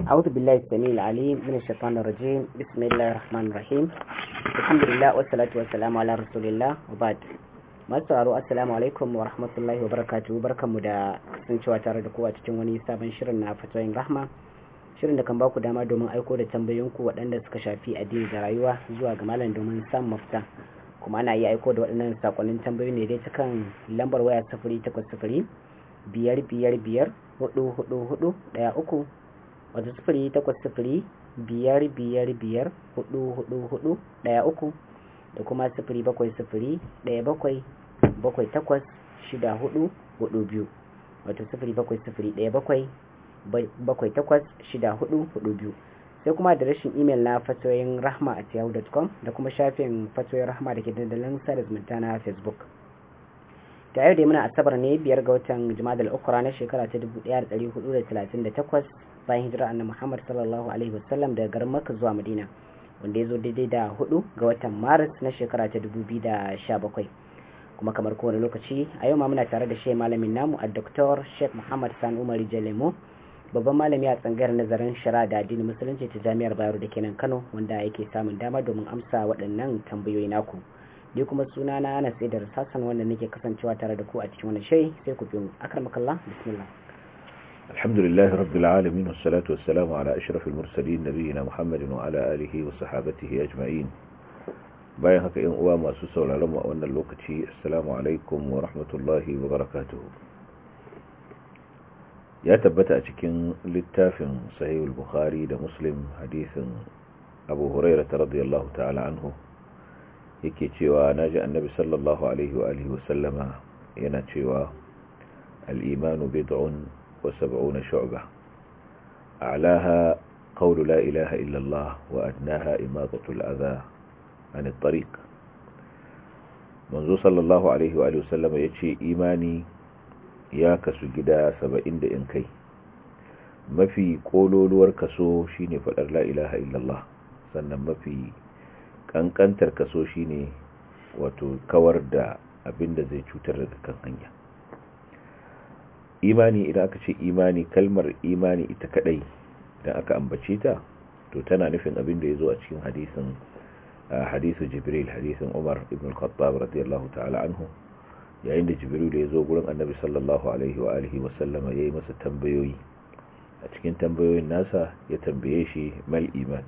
أعوذ بالله السميع العليم من الشيطان الرجيم بسم الله الرحمن الرحيم الحمد لله والصلاة والسلام على رسول الله وبعد masu sauraro assalamu alaikum wa rahmatullahi wa barakatuhu barkanmu da kasancewa tare da kowa cikin wani sabon shirin na fatoyin rahma shirin da kan baku dama domin aiko da tambayoyinku waɗanda suka shafi addini da rayuwa zuwa ga malam domin samun mafita kuma ana iya aiko da waɗannan sakonnin tambayoyi ne dai ta kan lambar waya sifiri takwas sifiri biyar biyar biyar hudu hudu hudu ɗaya uku wata sifiri takwas sifiri biyar biyar biyar hudu hudu hudu ɗaya uku da kuma sifiri bakwai sifiri ɗaya bakwai bakwai takwas shida hudu hudu biyu wato sifiri bakwai sifiri ɗaya bakwai bakwai takwas shida hudu hudu biyu sai kuma da rashin imel na fatoyin rahma a yahoo.com da kuma shafin fatoyin rahma da ke dandalin sada zumunta na facebook ta yau da muna asabar ne biyar ga watan jima'a al-ukra na shekara ta 1438 bayan hijira annabi muhammad sallallahu alaihi wasallam daga garin makka zuwa madina wanda ya zo daidai da hudu ga watan maris na shekara ta 2017 kuma kamar kowane lokaci a yau ma muna tare da shi malamin namu a dr sheikh muhammad san umar jalemo babban malami a tsangayar nazarin shara da addinin musulunci ta jami'ar bayero da kenan kano wanda yake samun dama domin amsa waɗannan tambayoyi naku ni kuma suna na ana sai da sassan wanda nake kasancewa tare da ku a cikin wani shai sai ku bi mu akramakallah bismillah الحمد لله رب العالمين والصلاة والسلام على أشرف المرسلين نبينا محمد وعلى آله وصحابته أجمعين bayan haka yan uwa masu sauraron mu a wannan lokaci assalamu alaikum wa rahmatullahi wa barakatuh ya tabbata a cikin littafin sahihul bukhari da muslim hadisin abu huraira radiyallahu ta'ala anhu yake cewa naji annabi sallallahu alaihi wa alihi wa sallama yana cewa al-imanu bid'un wa sab'una shu'bah a'laha qawlu la ilaha illa Allah wa adnaha imatatu al-adha an at-tariq manzo sallallahu alaihi wa sallam yace imani ya kasu gida 70 da in kai mafi kololuwar kaso shine fadar la ilaha illallah sannan mafi kankantar kaso shine wato kawar da abinda zai cutar da kan hanya imani idan aka ce imani kalmar imani ita kadai idan aka ambace ta to tana nufin abin da yazo a cikin hadisin hadisu jibril hadisin umar ibn al-khattab radiyallahu ta'ala anhu yayin da jibril ya zo gurin annabi sallallahu alaihi wa alihi wa sallama yayi masa tambayoyi a cikin tambayoyin nasa ya tambaye shi mal iman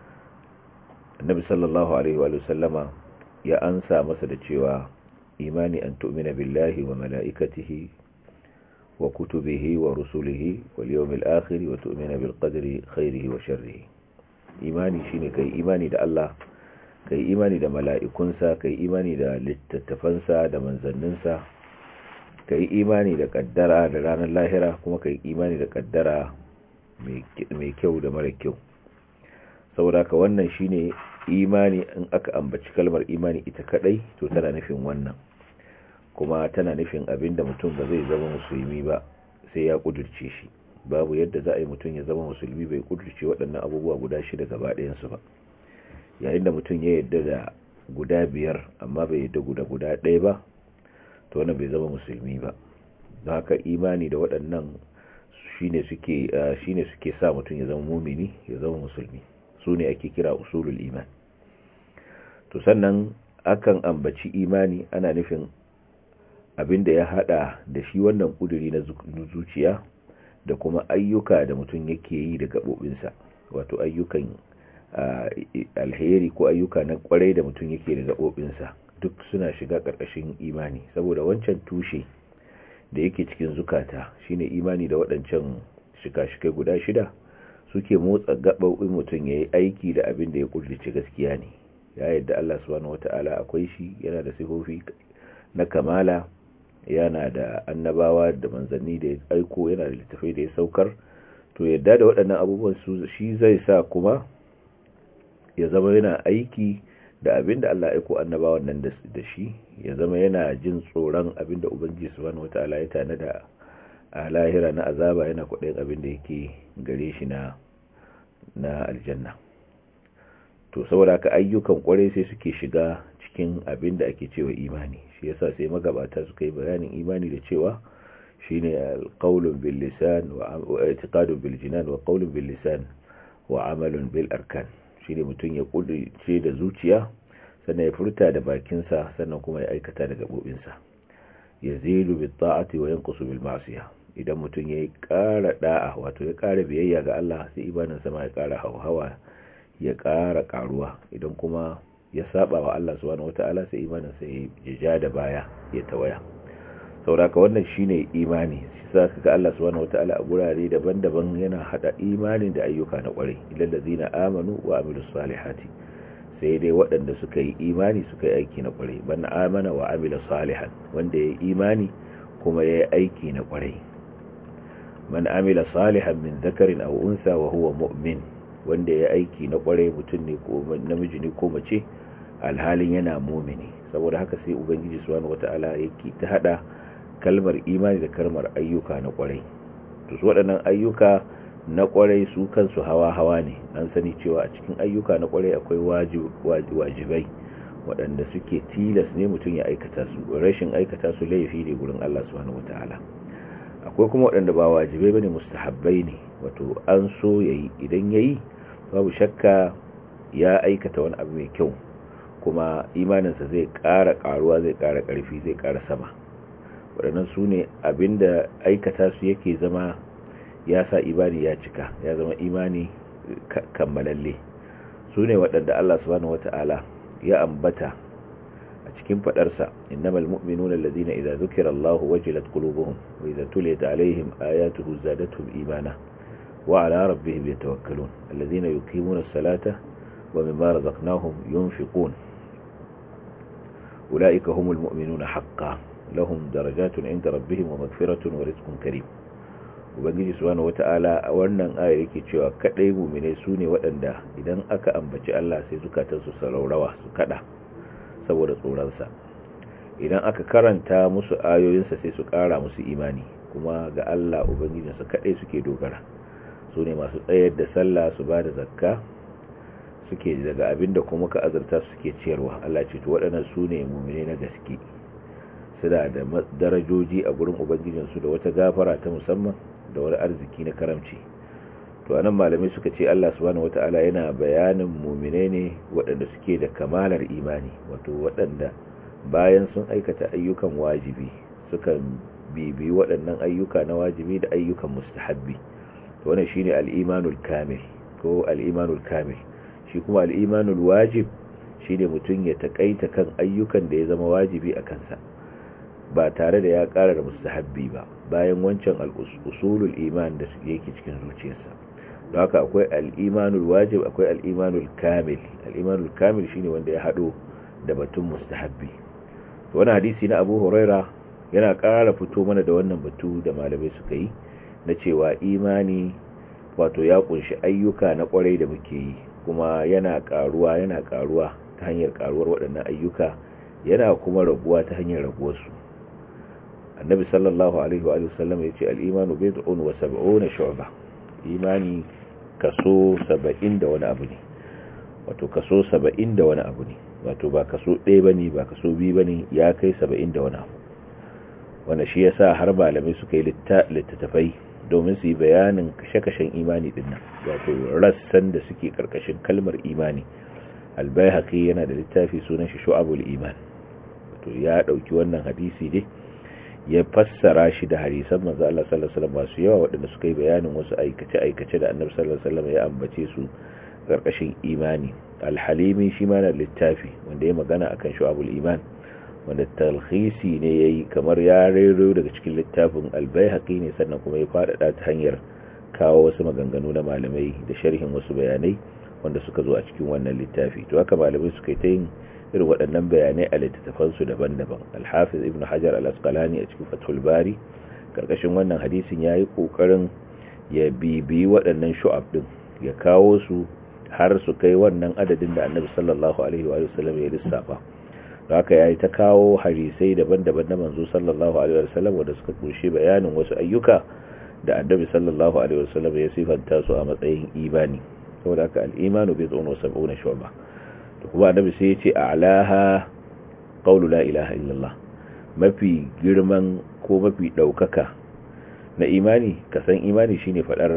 annabi sallallahu alaihi wa sallama ya ansa masa da cewa imani an tu'mina billahi wa mala'ikatihi wa kutubihi wa rusulihi wal yawmil akhir wa tu'mina bil qadri khairihi wa sharrihi imani shine kai imani da Allah ka yi imani da mala'ikunsa ka yi imani da littattafansa da manzanninsa ka yi imani da kaddara da ranar lahira kuma ka yi imani da kaddara mai kyau da mara kyau saboda ka wannan shine imani in aka ambaci kalmar imani ita kadai to tana nufin wannan kuma tana nufin abin da mutum ba zai zama musulmi ba sai ya kudurce shi babu yadda za a yi mutum ya zama musulmi bai kudurce waɗannan abubuwa guda shida gaba ɗayansu ba yayin da mutum ya yadda da guda biyar amma bai yadda guda guda ɗaya ba to wannan bai zama musulmi ba don haka imani da waɗannan shine suke shine suke sa mutum ya zama mumini ya zama musulmi su ne ake kira usulul iman to sannan akan ambaci imani ana nufin abinda ya hada da shi wannan kuduri na zuciya da kuma ayyuka da mutum yake yi da gabobinsa wato ayyukan alheri ko ayyuka na kwarai da mutum yake da gaɓoɓinsa duk suna shiga ƙarƙashin imani saboda wancan tushe da yake cikin zukata shine imani da waɗancan shika-shikai guda shida suke motsa gaɓoɓin mutum ya yi aiki da abin da ya ƙudurce gaskiya ne ya yadda Allah subhanahu wata'ala akwai shi yana da sifofi na kamala yana da annabawa da manzanni da ya aiko yana da littafai da ya saukar to yadda da waɗannan abubuwan su shi zai sa kuma ya zama yana aiki da abin da Allah ya aiko annabawan nan da shi ya zama yana jin tsoron abin da ubangiji subhanahu wataala ya tanada a lahira na azaba yana kwaɗayin abin da yake gare shi na na aljanna to saboda ka ayyukan kwarai sai suke shiga cikin abin da ake cewa imani shi yasa sai magabata suka yi bayanin imani da cewa shine alqawlun bil lisan wa i'tiqadun bil jinan wa qawlun bil lisan wa amalun bil arkan shine mutum ya kudirce da zuciya sannan ya furta da bakinsa sannan kuma ya aikata da gabobinsa yazidu bit ta'ati wa yanqusu bil ma'siyah idan mutum ya ƙara da'a wato ya ƙara biyayya ga Allah sai ibanin sama ya ƙara hawa ya ƙara ƙaruwa idan kuma ya saba wa Allah subhanahu wata'ala sai imanin sai ya ja da baya ya tawaya sauraka wannan shine imani shi sa kaga Allah subhanahu wata'ala a gurare daban-daban yana hada imanin da ayyuka na kwarai ilal ladina amanu wa amilus salihati sai dai waɗanda suka yi imani suka yi aiki na kwarai ban amana wa amila salihan wanda ya yi imani kuma ya yi aiki na kwarai man amila salihan min zakarin aw unsa wa huwa mu'min wanda ya aiki na kwarai mutum ne ko namiji ne ko mace alhalin yana mumini saboda haka sai ubangiji subhanahu wataala yake ta hada kalmar imani da kalmar ayyuka na kwarai to su waɗannan ayyuka na kwarai su kansu hawa hawa ne an sani cewa a cikin ayyuka na kwarai akwai wajibai waɗanda suke tilas ne mutum ya aikata su rashin aikata su laifi ne gurin Allah subhanahu wataala akwai kuma waɗanda ba wajibai bane mustahabbai ne wato an so yayi idan yayi babu shakka ya aikata wani abu mai kyau kuma imaninsa zai ƙara ƙaruwa zai ƙara ƙarfi zai ƙara sama waɗannan su ne abinda aikata su yake zama ya sa imani ya cika ya zama imani kammalalle su ne waɗanda Allah subhanahu wata'ala ya ambata a cikin faɗarsa innamal mu'minuna alladhina idza dhukira Allahu wajilat qulubuhum wa idza tuliyat alaihim ayatuhu zadatuhum imana wa ala rabbihim yatawakkalun alladhina yuqimuna as-salata wa mimma razaqnahum yunfiqun أولئك هم المؤمنون حقا لهم درجات عند ربهم ومغفرة ورزق كريم ubangiji subhanahu wata'ala a wannan ayar yake cewa kadai mu'mine su ne waɗanda idan aka ambaci Allah sai zukatansu su raurawa su kada saboda tsoronsa idan aka karanta musu ayoyinsa sai su ƙara musu imani kuma ga Allah ubangijinsu kadai suke dogara su ne masu tsayar da sallah su ba da zakka suke daga abinda kuma ka azurta suke ciyarwa Allah ce to waɗannan su ne mummune na gaske suna da darajoji a gurin ubangijinsu da wata gafara ta musamman da wani arziki na karamci to anan malamai suka ce Allah subhanahu wataala yana bayanin mummune ne waɗanda suke da kamalar imani wato waɗanda bayan sun aikata ayyukan wajibi suka bibi waɗannan ayyuka na wajibi da ayyukan mustahabbi to wannan shine al-imanul kamil ko al-imanul kamil shi kuma al'imanul wajib shi ne mutum ya taƙaita kan ayyukan da ya zama wajibi a kansa ba tare da ya ƙara da mustahabbi ba bayan wancan al'usulul iman da yake cikin zuciyarsa don haka akwai al'imanul wajib akwai al'imanul kamil al'imanul kamil shi ne wanda ya haɗo da batun mustahabbi wani hadisi na abu huraira yana ƙara fito mana da wannan batu da malamai suka yi na cewa imani wato ya kunshi ayyuka na kwarai da muke yi kuma yana karuwa yana karuwa ta hanyar karuwar waɗannan ayyuka yana kuma raguwa ta hanyar raguwarsu annabi sallallahu alaihi wa sallam ya ce al'imanu bid'un wa sab'una shu'ba imani kaso 70 da wani abu ne wato kaso 70 da wani abu ne wato ba kaso 1 bane ba kaso 2 bane ya kai 70 da wani abu wanda shi yasa har malamai suka yi littattafai domin su yi bayanin kashe-kashen imani dinnan wato rassan da suke karkashin kalmar imani albayhaqi yana da littafi sunan shi shu'abul iman wato ya dauki wannan hadisi dai ya fassara shi da hadisan manzo Allah sallallahu alaihi wasallam masu yawa waɗanda suka yi bayanin wasu aikace-aikace da Annabi sallallahu alaihi wasallam ya ambace su karkashin imani al-halimi shi ma na littafi wanda ya magana akan shu'abul iman wanda talhisi ne ya yi kamar ya rero daga cikin littafin albayhaqi ne sannan kuma ya faɗaɗa ta hanyar kawo wasu maganganu na malamai da sharhin wasu bayanai wanda suka zo a cikin wannan littafi to haka malamai suka yi ta yin irin waɗannan bayanai a littattafansu daban-daban alhafiz ibn hajar al-asqalani a cikin fathul bari karkashin wannan hadisin ya yi ƙoƙarin ya bibi waɗannan shu'ab ɗin ya kawo su har su kai wannan adadin da annabi sallallahu alaihi wa sallam ya lissafa haka ya yi ta kawo harisai daban-daban na manzo sallallahu alaihi wasallam wanda suka kunshi bayanin wasu ayyuka da annabi sallallahu alaihi wasallam ya sifanta su a matsayin imani saboda haka al-imanu bi dhun wa sab'una shu'ba to kuma annabi sai ya ce a'laha qawlu la ilaha illallah mafi girman ko mafi daukaka na imani ka san imani shine fadar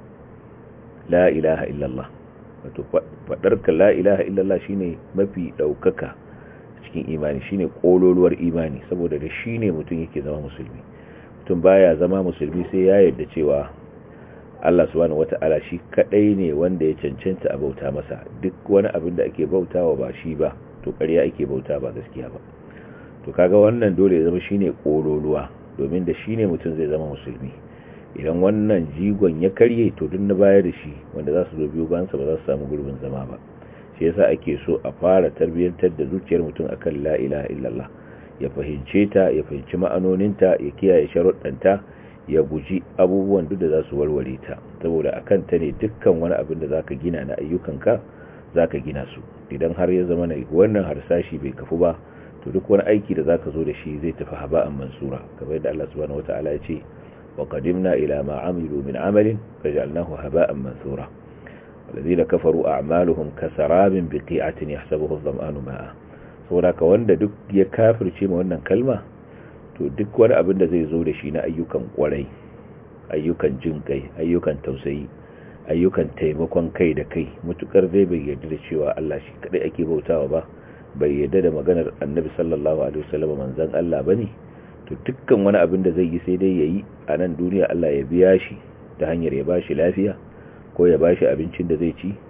la ilaha illallah wato fadar ka la ilaha illallah shine mafi daukaka cikin imani shine kololuwar imani saboda da shine mutum yake zama musulmi mutum baya zama musulmi sai ya yarda cewa Allah subhanahu wata'ala shi kadai ne wanda ya cancanta a bauta masa duk wani abin da ake bautawa ba shi ba to ƙarya ake bauta ba gaskiya ba to kaga wannan dole ya zama shine kololuwa domin da shine mutum zai zama musulmi idan wannan jigon ya karye to duk na baya da shi wanda za su zo biyu bayansa ba za su samu gurbin zama ba shi yasa ake so a fara tarbiyyantar da zuciyar mutum akan la ilaha illallah ya fahimce ta ya fahimci ma'anoninta ya kiyaye sharuɗanta ya guji abubuwan duk da za su warware ta saboda akan ta ne dukkan wani abin da zaka gina na ayyukanka zaka gina su idan har ya zama na wannan harsashi bai kafu ba to duk wani aiki da zaka zo da shi zai tafi haba'an mansura kamar yadda Allah subhanahu wataala ya ce wa qadimna ila ma amilu min amalin faj'alnahu haba'an mansura والذين كفروا أعمالهم كسراب بقيعة يحسبه الظمآن ماء saboda ka wanda duk ya kafirce ma wannan kalma to duk wani abin da zai zo da shi na ayyukan kwarai ayyukan jin kai ayyukan tausayi ayyukan taimakon kai da kai mutukar zai bai yarda da cewa Allah shi kadai ake bautawa ba bai yarda da maganar Annabi sallallahu alaihi wasallam manzon Allah bane to dukkan wani abin da zai yi sai dai yayi a nan duniya Allah ya biya shi ta hanyar ya bashi lafiya ko ya bashi abincin da zai ci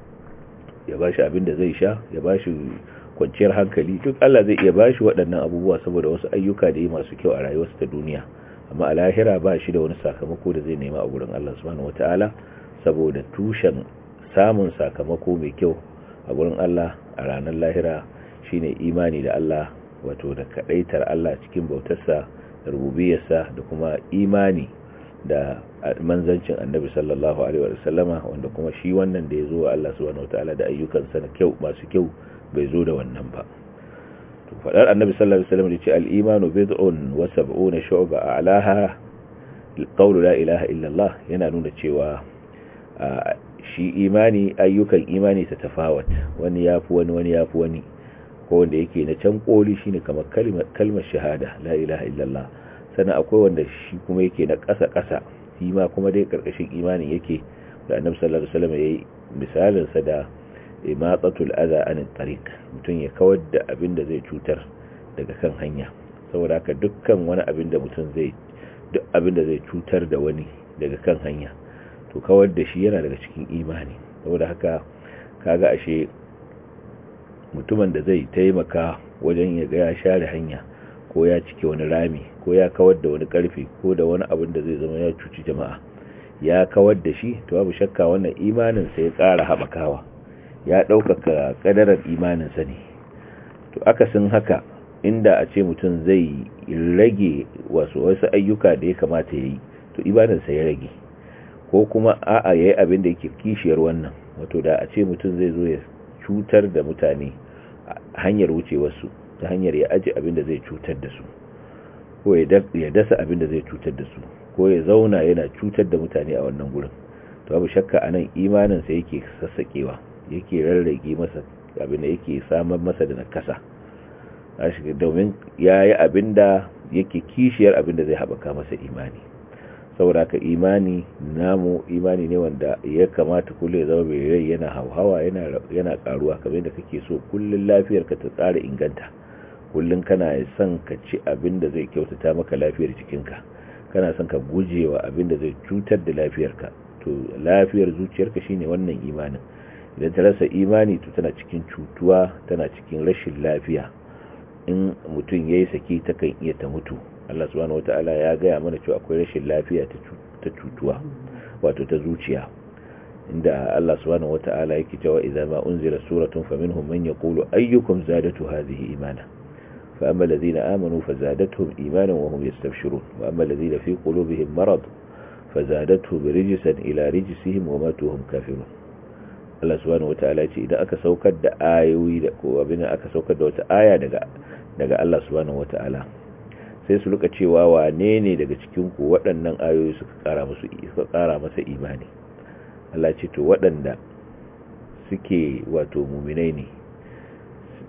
ya bashi abin da zai sha ya bashi kwanciyar hankali duk Allah zai iya bashi waɗannan abubuwa saboda wasu ayyuka da yi masu kyau a rayuwarsa ta duniya amma a lahira ba shi da wani sakamako da zai nema a gurin Allah subhanahu wataala saboda tushen samun sakamako mai kyau a gurin Allah a ranar lahira shine imani da Allah wato da kadaitar Allah cikin bautarsa da rububiyarsa da kuma imani da manzancin annabi sallallahu alaihi wa sallama wanda kuma shi wannan da ya zo wa Allah subhanahu wataala da ayyukansa na kyau masu kyau bai zo da wannan ba to fadar annabi sallallahu alaihi wasallam da ce al-imanu bid'un wa sab'una shu'ba a'laha qawlu la ilaha illa Allah yana nuna cewa shi imani ayyukan imani ta tafawat wani yafi wani wani yafi wani ko wanda yake na can koli shine kamar kalmar kalmar shahada la ilaha illa Allah sannan akwai wanda shi kuma yake na ƙasa-ƙasa shi ma kuma dai ƙarƙashin imanin yake da annabi sallallahu alaihi wasallam yayi misalin sa da imatsatul adha an tariq mutum ya kawar da abin da zai cutar daga kan hanya saboda haka dukkan wani abin da mutum zai duk abin da zai cutar da wani daga kan hanya to kawar da shi yana daga cikin imani saboda haka kaga ashe mutumin da zai taimaka wajen ya ga ya share hanya ko ya cike wani rami ko ya kawar da wani karfe ko da wani abin da zai zama ya cuci jama'a ya kawar da shi to babu shakka wannan imanin sa ya ƙara haɓakawa ya ɗaukaka ƙadarar imanin sa ne to akasin haka inda a ce mutum zai rage wasu wasu ayyuka da ya kamata ya yi to imanin sa ya rage ko kuma a'a yayi abin da yake kishiyar wannan wato da a ce mutum zai zo ya cutar da mutane hanyar wucewarsu ta hanyar ya aji abin da zai cutar da su ko ya dasa abin da zai cutar da su ko ya zauna yana cutar da mutane a wannan gurin to babu shakka anan imaninsa yake sassakewa yake rarrage masa abin da yake samar masa da nakasa domin ya yi abin da yake kishiyar abin da zai haɓaka masa imani saboda ka imani namu imani ne wanda ya kamata kullum ya zama mai rai yana hauhawa yana karuwa kamar da kake so kullum lafiyarka ta tsara inganta kullum kana son ka ci abin da zai kyautata maka lafiyar jikinka kana son ka gujewa abin da zai cutar da lafiyarka to lafiyar zuciyarka shine wannan imanin idan ta rasa imani to tana cikin cutuwa tana cikin rashin lafiya in mutum yayi saki takan iya ta mutu Allah subhanahu wataala ya gaya mana cewa akwai rashin lafiya ta cutuwa wato ta zuciya inda Allah subhanahu wataala yake cewa idza ma unzila suratun faminhum man yaqulu ayyukum zadatu hadhihi imana فأما الذين آمنوا فزادتهم إيمانا وهم يستبشرون وأما الذين في قلوبهم مرض فزادتهم رجسا إلى رجسهم وماتوا هم كافرون Allah subhanahu wataala ce idan aka saukar da ayoyi da ko abin aka saukar da wata aya daga daga Allah subhanahu wataala sai su rika cewa wane ne daga cikin ku waɗannan ayoyi suka ƙara musu suka ƙara masa imani Allah ce to waɗanda suke wato muminai ne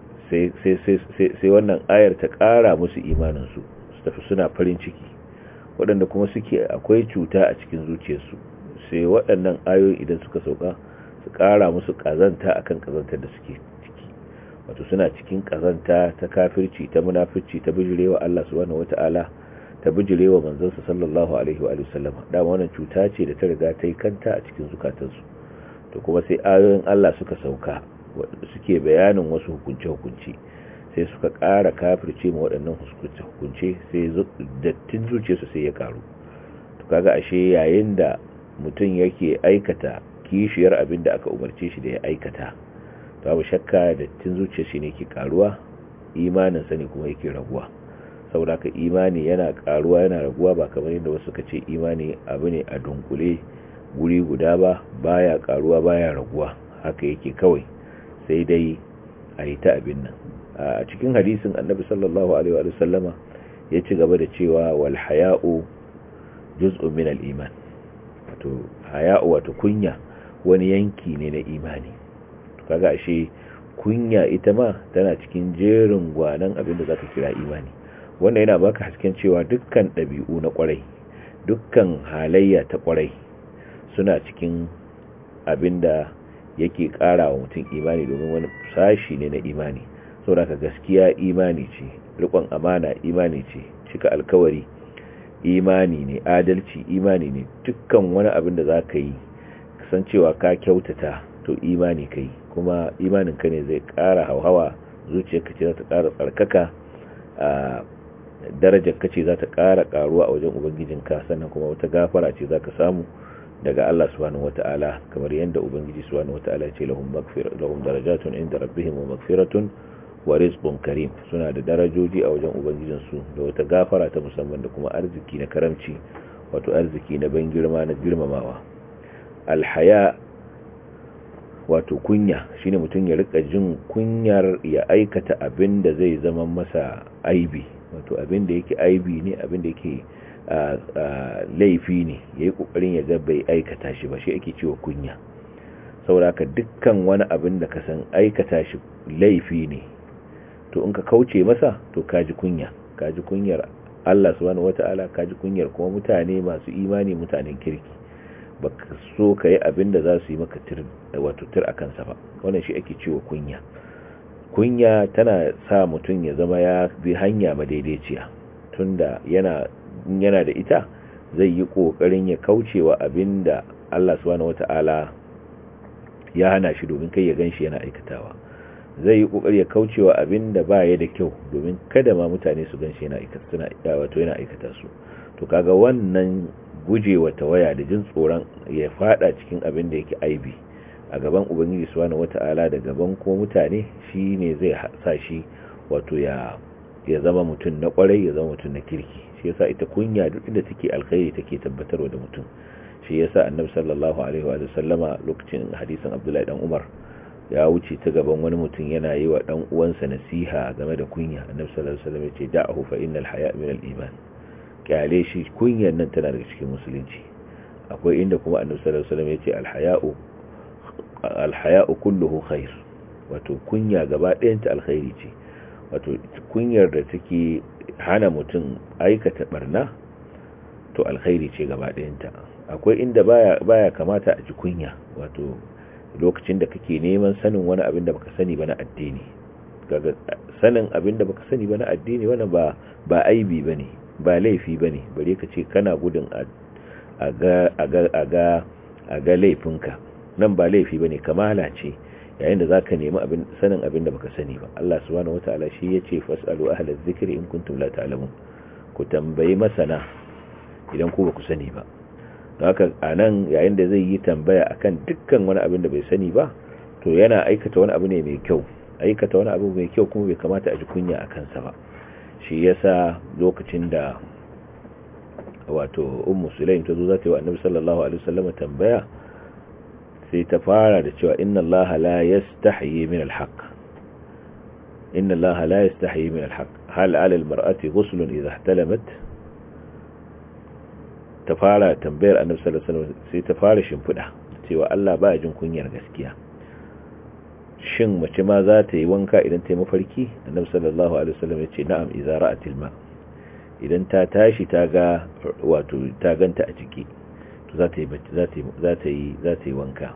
sai wannan ayar ta ƙara musu imaninsu su tafi suna farin ciki waɗanda kuma suke akwai cuta a cikin zuciyarsu sai waɗannan ayoyi idan suka sauka su ƙara musu ƙazanta akan ƙazantar da suke ciki wato suna cikin ƙazanta ta kafirci ta munafirci ta bijirewa Allah subhanahu wata'ala ta bijirewa manzansa sallallahu alaihi wa sallam dama wannan cuta ce da ta riga ta yi kanta a cikin zukatansu to kuma sai ayoyin Allah suka sauka suke bayanin wasu hukunce-hukunce sai suka ƙara kafirce ma waɗannan hukunce sai dattin zuciyarsu sai ya ƙaru to kaga ashe yayin da mutum yake aikata kishiyar abin da aka umarce shi da ya aikata babu shakka dattin zuciyar shi ne ke ƙaruwa imanin sa ne kuma yake raguwa saboda ka imani yana ƙaruwa yana raguwa ba kamar yadda wasu suka ce imani abu ne a dunkule guri guda ba baya ƙaruwa baya raguwa haka yake kawai sai dai a yi ta abin nan a cikin hadisin annabi sallallahu alaihi wa sallama ya ci gaba da cewa wal haya'u juz'un min al iman wato haya'u wato kunya wani yanki ne na imani to kaga ashe kunya ita ma tana cikin jerin gwanan abin da zaka kira imani wanda yana baka hasken cewa dukkan ɗabi'u na kwarai dukkan halayya ta kwarai suna cikin abin da yake ƙara wa mutum imani domin wani sashi ne na imani saboda gaskiya imani ce rikon amana imani ce cika alkawari imani ne adalci imani ne dukkan wani abin da za ka yi kasancewa ka kyautata to imani ka yi kuma imanin ka ne zai ƙara hauhawa zuciyarka ce za ta ƙara tsarkaka a darajar ka ce za ta ƙara ƙaruwa a wajen ubangijinka sannan kuma wata gafara ce za ka samu daga Allah subhanahu wata'ala kamar yadda ubangiji subhanahu wata'ala ya ce lahum maghfirah lahum darajatun inda rabbihim wa maghfiratun wa rizqun karim suna da darajoji a wajen ubangijin su da wata gafara ta musamman da kuma arziki na karamci wato arziki na ban girma na girmamawa alhaya wato kunya shine mutum ya rika jin kunyar ya aikata abin da zai zama masa aibi wato abin da yake aibi ne abin da yake laifi ne ya yi ƙoƙarin ya ga bai aikata shi ba shi ake cewa kunya sauraka dukkan wani abin da ka san aikata shi laifi ne to in ka kauce masa to kaji kunya kaji kunyar Allah subhanahu wata'ala kaji kunyar kuma mutane masu imani mutanen kirki baka so ka yi abin da za su yi maka tir wato tir a kansa ba wannan shi ake cewa kunya kunya tana sa mutum ya zama ya bi hanya madaidaiciya tunda yana yana da ita zai yi kokarin ya kaucewa abinda Allah subhanahu wata'ala ya hana shi domin kai ya ganshi yana aikatawa zai yi kokari ya kaucewa abinda ba ya da kyau domin kada ma mutane su ganshi yana aikata wato yana aikata su to kaga wannan gujewa tawaya da jin tsoron ya fada cikin abin da yake aibi a gaban ubangiji subhanahu wata'ala da gaban ko mutane shine zai sa shi wato ya ya zama mutum na kwarai ya zama mutum na kirki shi yasa ita kunya duk inda take alkhairi take tabbatarwa da mutum shi yasa annabi sallallahu alaihi wa sallama lokacin hadisin abdullahi dan umar ya wuce ta gaban wani mutum yana yi wa dan uwansa nasiha game da kunya annabi sallallahu alaihi wasallam ya ce da'ahu fa innal haya min al-iman kyale shi kunyar nan tana daga cikin musulunci akwai inda kuma annabi sallallahu alaihi wasallam ya ce al-haya'u al-haya'u kulluhu khair wato kunya gaba ɗayanta alkhairi ce wato kunyar da take hana mutum aikata barna to alkhairi ce gaba ɗayanta akwai inda baya baya kamata a ji kunya wato lokacin da kake neman sanin wani abin da baka sani ba na addini kaga sanin abin da baka sani ba na addini wannan ba ba aibi bane ba laifi bane bare ka ce kana gudun a ga a ga a ga a ga laifinka nan ba laifi bane kamala ce yayin da zaka nemi abin sanin abin da baka sani ba Allah subhanahu wataala shi yace fasalu ahla dhikri in kuntum la ta'lamun ku tambayi masana idan ku ba ku sani ba haka anan yayin da zai yi tambaya akan dukkan wani abin da bai sani ba to yana aikata wani abu ne mai kyau aikata wani abu mai kyau kuma bai kamata a ji kunya a kansa ba shi yasa lokacin da wato ummu sulaim ta zo za ta yi wa annabi sallallahu alaihi wasallam tambaya sai ta fara da cewa inna allaha la yastahi min alhaq inna allaha la yastahi min alhaq hal ala almar'ati ghuslun idha ihtalamat ta fara tambayar annabi sallallahu alaihi wasallam sai ta fara shimfida cewa Allah ba jin kunyar gaskiya shin mace ma za ta yi wanka idan ta yi mafarki annabi sallallahu alaihi wasallam ya ce na'am idza ra'atil ma idan ta tashi ta ga wato ta ganta a ciki to za ta yi za ta yi za ta yi wanka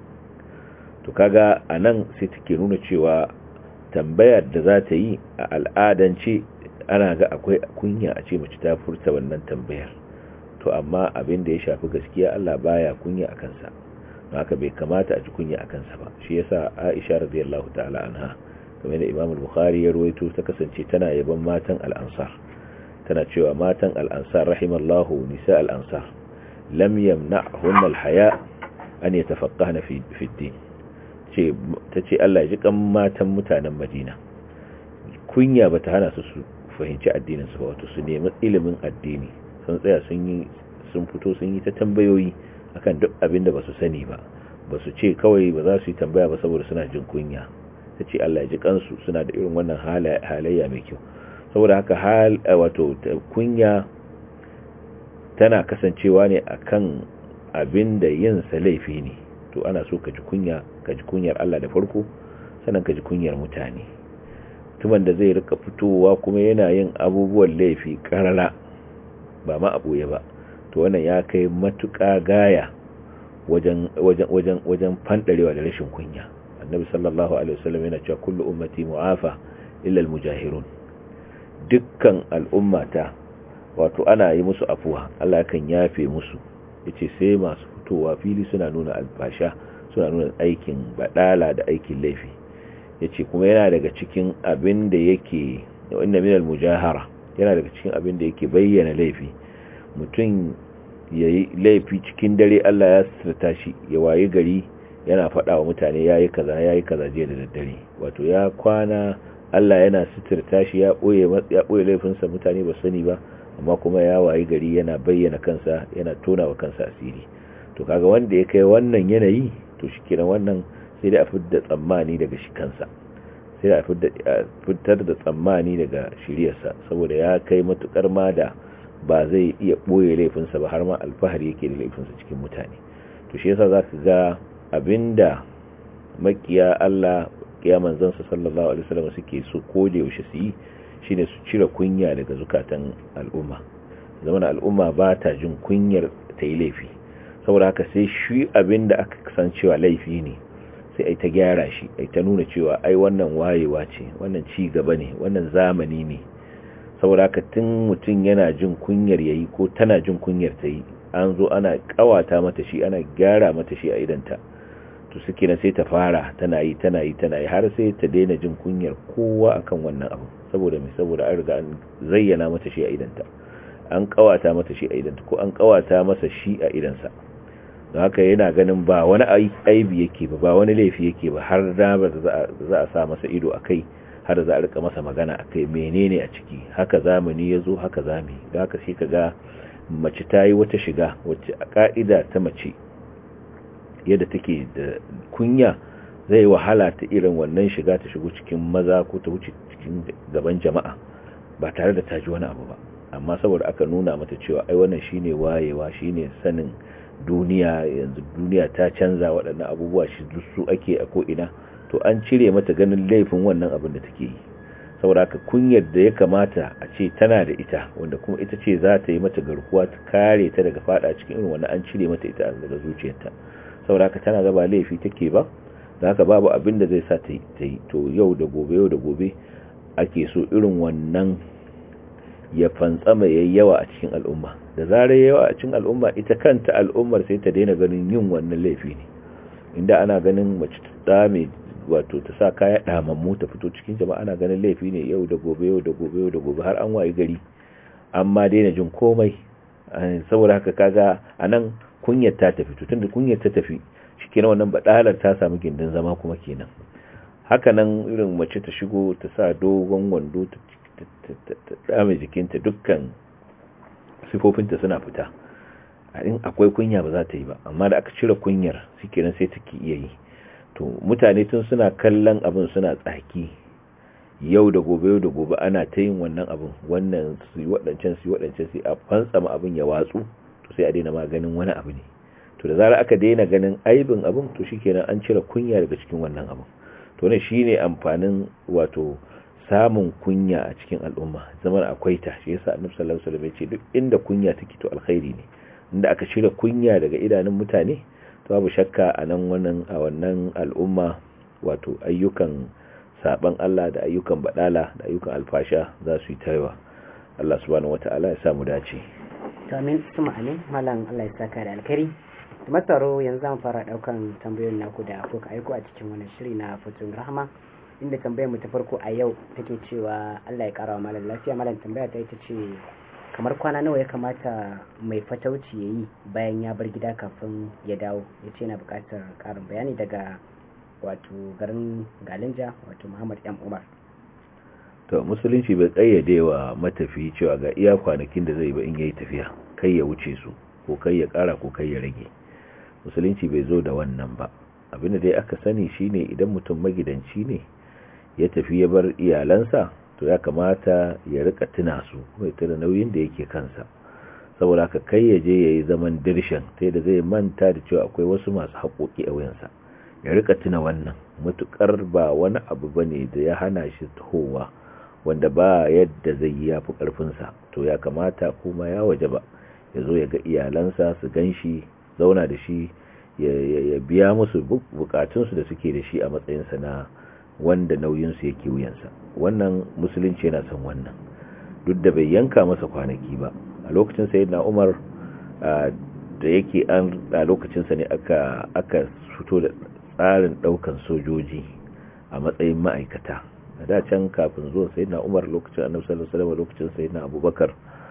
to kaga anan sai take nuna cewa tambayar da za ta yi a al'adance ana ga akwai kunya a ce mace ta furta wannan tambayar to amma abin da ya shafi gaskiya Allah baya kunya a kansa haka bai kamata a ji kunya a kansa ba shi yasa Aisha radiyallahu ta'ala anha kamar da Imam Bukhari ya ruwaito ta kasance tana yaban matan al-Ansar tana cewa matan al-Ansar rahimallahu nisa al-Ansar lam yamna'hunna al-haya an yatafaqqahna fi fi din ce tace Allah ya ji kan matan mutanen Madina kunya bata hana su su fahimci addinin su wato su nemi ilimin addini sun tsaya sun yi sun fito sun yi ta tambayoyi akan duk abin da ba su sani ba ba su ce kawai ba za su yi tambaya ba saboda suna jin kunya ta ce Allah ya ji kansu suna da irin wannan halayya mai kyau saboda haka hal wato kunya tana kasancewa ne akan abin da yin sa laifi ne to ana so ka ji kunya ka ji kunyar Allah da farko sannan ka ji kunyar mutane mutumin da zai rika fitowa kuma yana yin abubuwan laifi karara ba ma abuye ba to wannan ya kai matuƙa gaya wajen wajen wajen wajen fandarewa da rashin kunya annabi sallallahu alaihi wasallam yana cewa kullu ummati mu'afa illa almujahirun dukkan al'ummata wato ana yi musu afuwa Allah yakan yafe musu yace sai masu fitowa fili suna nuna alfasha suna nuna aikin badala da aikin laifi yace kuma yana daga cikin abin da yake inna minal mujahara yana daga cikin abin da yake bayyana laifi mutum ya yi laifi cikin dare Allah ya sirta shi ya waye gari yana faɗa wa mutane ya yi kaza ya yi kaza jiya da daddare wato ya kwana Allah yana sitirta shi ya ɓoye laifinsa mutane ba sani ba amma kuma ya waye gari yana bayyana kansa yana tona wa kansa asiri to kaga wanda ya kai wannan yanayi to shi kenan wannan sai da a fidda tsammani daga shi kansa sai da a fitar da tsammani daga shiryarsa saboda ya kai matukar ma da ba zai iya ɓoye laifinsa ba har ma alfahari yake da laifinsa cikin mutane to shi yasa za ka ga abinda makiya Allah ya manzansa sallallahu alaihi wasallam suke so ko da yaushe su yi shine su cire kunya daga zukatan al'umma zaman al'umma ba ta jin kunyar ta yi laifi saboda haka sai shi abinda aka san cewa laifi ne sai ai ta gyara shi ai ta nuna cewa ai wannan wayewa ce wannan ci gaba ne wannan zamani ne saboda haka tun mutum yana jin kunyar yayi ko tana jin kunyar ta yi an zo ana kawata mata shi ana gyara mata shi a idanta to suke na sai ta fara tana yi tana yi tana yi har sai ta daina jin kunyar kowa akan wannan abu saboda mai saboda an riga an zayyana mata shi a idanta an kawata mata shi a idanta ko an kawata masa shi a idansa don haka yana ganin ba wani aibi yake ba ba wani laifi yake ba har da ba za a sa masa ido a kai har za a rika masa magana a kai menene a ciki haka zamani ya zo haka zami da haka shi ka ga mace ta yi wata shiga wacce a ka'ida ta mace yadda take da kunya zai wahala ta irin wannan shiga ta shigo cikin maza ko ta wuce cikin gaban jama'a ba tare da ta ji wani abu ba amma saboda aka nuna mata cewa ai wannan shine wayewa shine sanin duniya yanzu duniya ta canza waɗannan abubuwa shi su ake a ko'ina to an cire mata ganin laifin wannan abin da take yi saboda haka kunyar da ya kamata a ce tana da ita wanda kuma ita ce za ta yi mata garkuwa ta kare ta daga fada cikin irin wannan an cire mata ita daga zuciyarta saboda haka tana gaba laifi take ba da haka babu abin da zai sa ta yi to yau da gobe yau da gobe ake so irin wannan ya fantsama yayi yawa a cikin al'umma da zarar yawa a cikin al'umma ita kanta al'ummar sai ta daina ganin yin wannan laifi ne inda ana ganin mace ta mai wato ta sa kaya damammu ta fito cikin jama'a ana ganin laifi ne yau da gobe yau da gobe yau da gobe har an wayi gari amma daina jin komai saboda haka kaga anan kunyar ta tafi to tunda kunyar ta tafi shikenan wannan badalar ta samu gindin zama kuma kenan haka nan irin mace ta shigo ta sa dogon wando ta dame jikinta dukkan sifofinta suna fita in akwai kunya ba za ta yi ba amma da aka cire kunyar shikenan sai take iya yi to mutane tun suna kallon abin suna tsaki yau da gobe yau da gobe ana ta yin wannan abin wannan su yi waɗancan su yi waɗancan su a fantsama abin ya watsu to sai a daina maganin wani abu ne to da zarar aka daina ganin aibin abin to shikenan an cire kunya daga cikin wannan abin to ne shine amfanin wato samun kunya a cikin al'umma zaman akwai ta shi yasa annabi sallallahu alaihi wasallam ya ce duk inda kunya take to alkhairi ne inda aka cire kunya daga idanun mutane to babu shakka a nan wannan a wannan al'umma wato ayyukan saban Allah da ayyukan badala da ayyukan alfasha za su yi taiwa Allah subhanahu wataala ya samu dace to amin suma amin malam Allah ya saka da alkhairi masaro yanzu zan fara daukan tambayoyin naku da kuka aiko a cikin wannan shiri na fitun rahama inda tambayar mu ta farko a yau take cewa Allah ya karawa malam lafiya malam tambaya ta ita ce kamar kwana nawa ya kamata mai fatauci ya yi bayan ya bar gida kafin ya dawo ya ce na bukatar karin bayani daga wato garin galinja wato muhammad m umar to musulunci bai kayyade wa matafi cewa ga iya kwanakin da zai ba in yayi tafiya kai ya wuce su ko kai ya kara ko kai ya rage musulunci bai zo da wannan ba abinda dai aka sani shine idan mutum magidanci ne ya tafi ya bar iyalansa to ya kamata ya rika tuna su mai tuna nauyin da yake kansa saboda haka kai ya je yayi zaman dirshan sai da zai manta da cewa akwai wasu masu haƙoƙi a wuyansa ya rika tuna wannan mutukar ba wani abu bane da ya hana shi tahowa wanda ba yadda zai yi yafi karfinsa to ya kamata kuma ya waje ba ya zo ya ga iyalansa su gan shi zauna da shi ya biya musu bukatunsu da suke da shi a matsayinsa na wanda nauyinsu yake wuyansa wannan musulunci yana son wannan duk da bai yanka masa kwanaki ba a lokacin sai na umar da yake an a lokacinsa ne aka aka fito da tsarin daukan sojoji a matsayin ma'aikata a da can kafin zuwa sai na umar lokacin annabi sallallahu alaihi wasallam lokacin sai na abubakar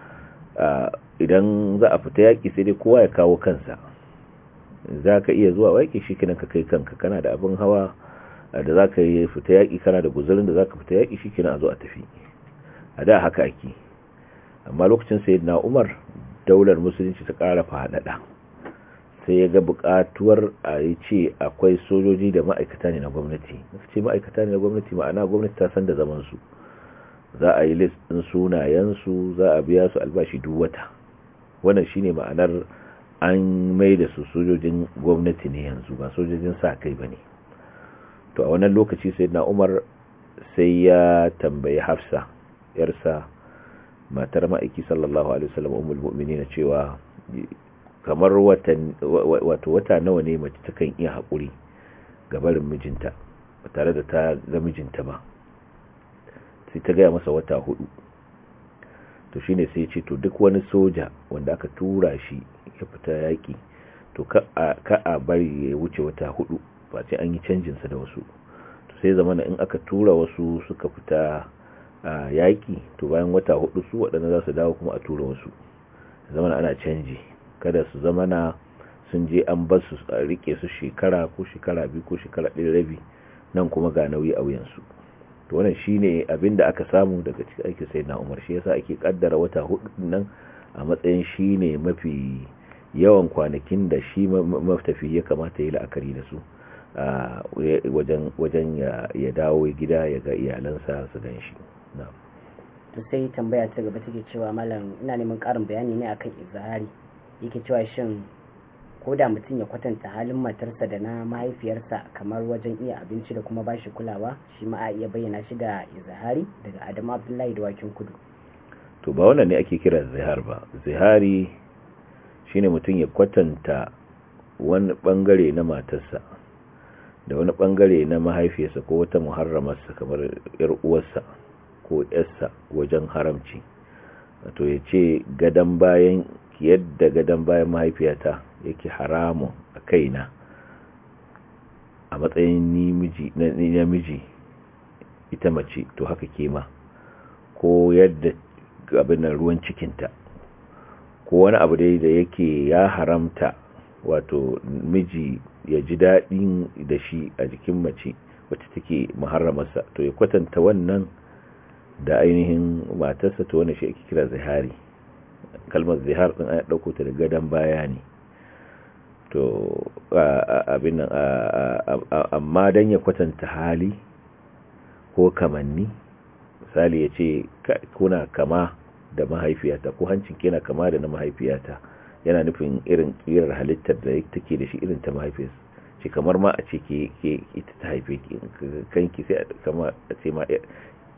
idan za a fita yaki sai dai kowa ya kawo kansa za ka iya zuwa waƙi shi kinan ka kai kanka kana da abin hawa da za ka yi fita yaƙi kana da guzurin da za ka fita yaƙi shi kinan a zo a tafi a da haka ake amma lokacin sai na umar daular musulunci ta ƙara faɗaɗa sai ya ga buƙatuwar a yi ce akwai sojoji da ma'aikata ne na gwamnati ce ma'aikata ne na gwamnati ma'ana gwamnati ta san da zamansu za a yi list ɗin sunayensu za a biya su albashi duk wata wannan shine ma'anar an mai da su sojojin gwamnati ne yanzu ba sojojin sa kai ba ne to a wannan lokaci sai na umar sai ya tambayi hafsa yarsa matar ma'aiki sallallahu alaihi wasallam ummul mu'minin cewa kamar wato wata nawa ne mace takan iya haƙuri ga barin mijinta ba tare da ta ga mijinta ba sai ta gaya masa wata hudu to shine sai ce to duk wani soja wanda aka tura shi ya fita yaƙi to ka a bari ya wuce wata hudu ba sai an yi canjinsa da wasu to sai zamana in aka tura wasu suka fita yaƙi to bayan wata hudu su waɗanda za su dawo kuma a tura wasu zamana ana canji kada su zamana sun je an bar su a rike su shekara ko shekara biyu ko shekara ɗaya rabi nan kuma ga nauyi a wuyansu to wannan shine abin da aka samu daga cikin aikin sayyidina Umar shi yasa ake kaddara wata hudu nan a matsayin shine mafi yawan kwanakin da shi maftafi ya kamata ya la'akari da su wajen ya dawo gida ya ga iyalansa su gan shi to sai tambaya ta gaba take cewa malam ina neman karin bayani ne akan izahari yake cewa shin ko da mutum ya kwatanta halin matarsa da na mahaifiyarsa kamar wajen iya abinci da kuma bashi kulawa shi ma a iya bayyana shi da izahari daga adamu abdullahi da wakin kudu to ba wannan ne ake kira zihar ba zihari shine mutum ya kwatanta wani bangare na matarsa da wani bangare na mahaifiyarsa ko wata muharramarsa kamar yar uwarsa ko yarsa wajen haramci wato ya ce gadon bayan yadda gadon bayan mahaifiyata yake haramun a kaina a matsayin namiji ita mace to haka kema ko yadda abin ruwan cikinta ko wani abu dai da yake ya haramta wato miji ya ji daɗin da shi a jikin mace wacce take muharramarsa to ya kwatanta wannan da ainihin matarsa to wani shi ake kira zihari kalmar zihar din ana ɗauko ta da gadon baya ne to abin nan amma don ya kwatanta hali ko kamanni misali ya ce kuna kama da mahaifiyata ko hancin kina kama da na mahaifiyata yana nufin irin kirar halittar da take da shi irin ta mahaifiyarsa ce kamar ma a ce ke ita ta haife ki kanki sai kama a ce ma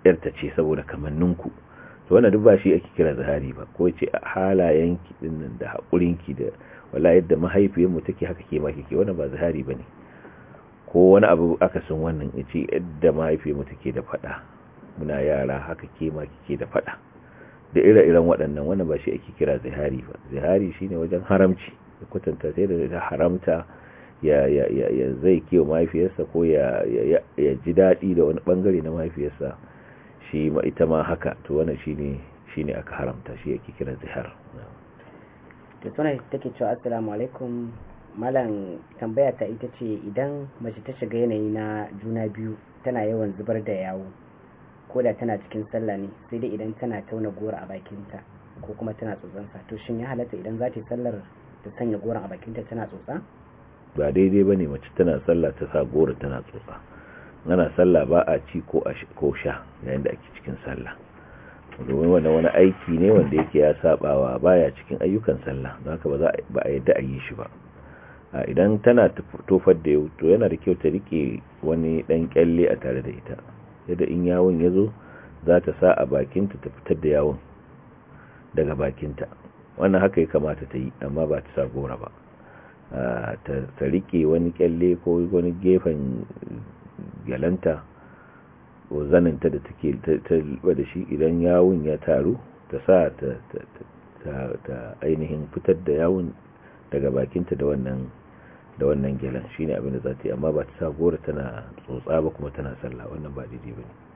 yarta ce saboda kamanninku to wannan duk ba shi ake kira zahari ba ko ce halayenki dinnan da haƙurinki da wala yadda mahaifiyarmu take haka ke ma kike wannan ba zahari bane ko wani abu akasin wannan yace yadda mahaifiyarmu take da fada muna yara haka ke ma kike da fada da ire-iren waɗannan wannan ba shi ake kira zahari ba zahari shine wajen haramci ya kwatanta sai da haramta ya ya ya, ya zai kiwo mahaifiyarsa ko ya ya, ya ji daɗi da wani bangare na mahaifiyarsa shi ma ita ma haka to wannan shine shine aka haramta shi yake kira zihar to tuna take cewa assalamu alaikum malam tambaya ta ita ce idan mace ta shiga yanayi na juna biyu tana yawan zubar da yawo ko da tana cikin sallah ne sai dai idan tana tauna gora a bakinta ko kuma tana tsotsansa to shin ya halatta idan za ta yi sallar ta sanya goron a bakinta tana tsotsa ba daidai bane mace tana sallah ta sa gora tana tsotsa ana sallah ba a ci ko ko sha yayin da ake cikin sallah domin wannan wani aiki ne wanda yake ya sabawa baya cikin ayyukan sallah don haka ba za ba a yadda a yi shi ba idan tana tofar da yau to yana da kyau ta rike wani dan kyalle a tare da ita yadda in yawon ya zo za ta sa a bakinta ta fitar da yawon daga bakinta wannan haka ya kamata ta yi amma ba ta sa gora ba ta rike wani kyalle ko wani gefen gyalanta ko zaninta da take ta da shi idan yawon ya taru ta sa ta ainihin fitar da yawon daga bakinta da wannan da wannan gyalan shine abin da za ta yi amma ba ta sa gora tana tsotsa ba kuma tana sallah wannan ba daidai ba ne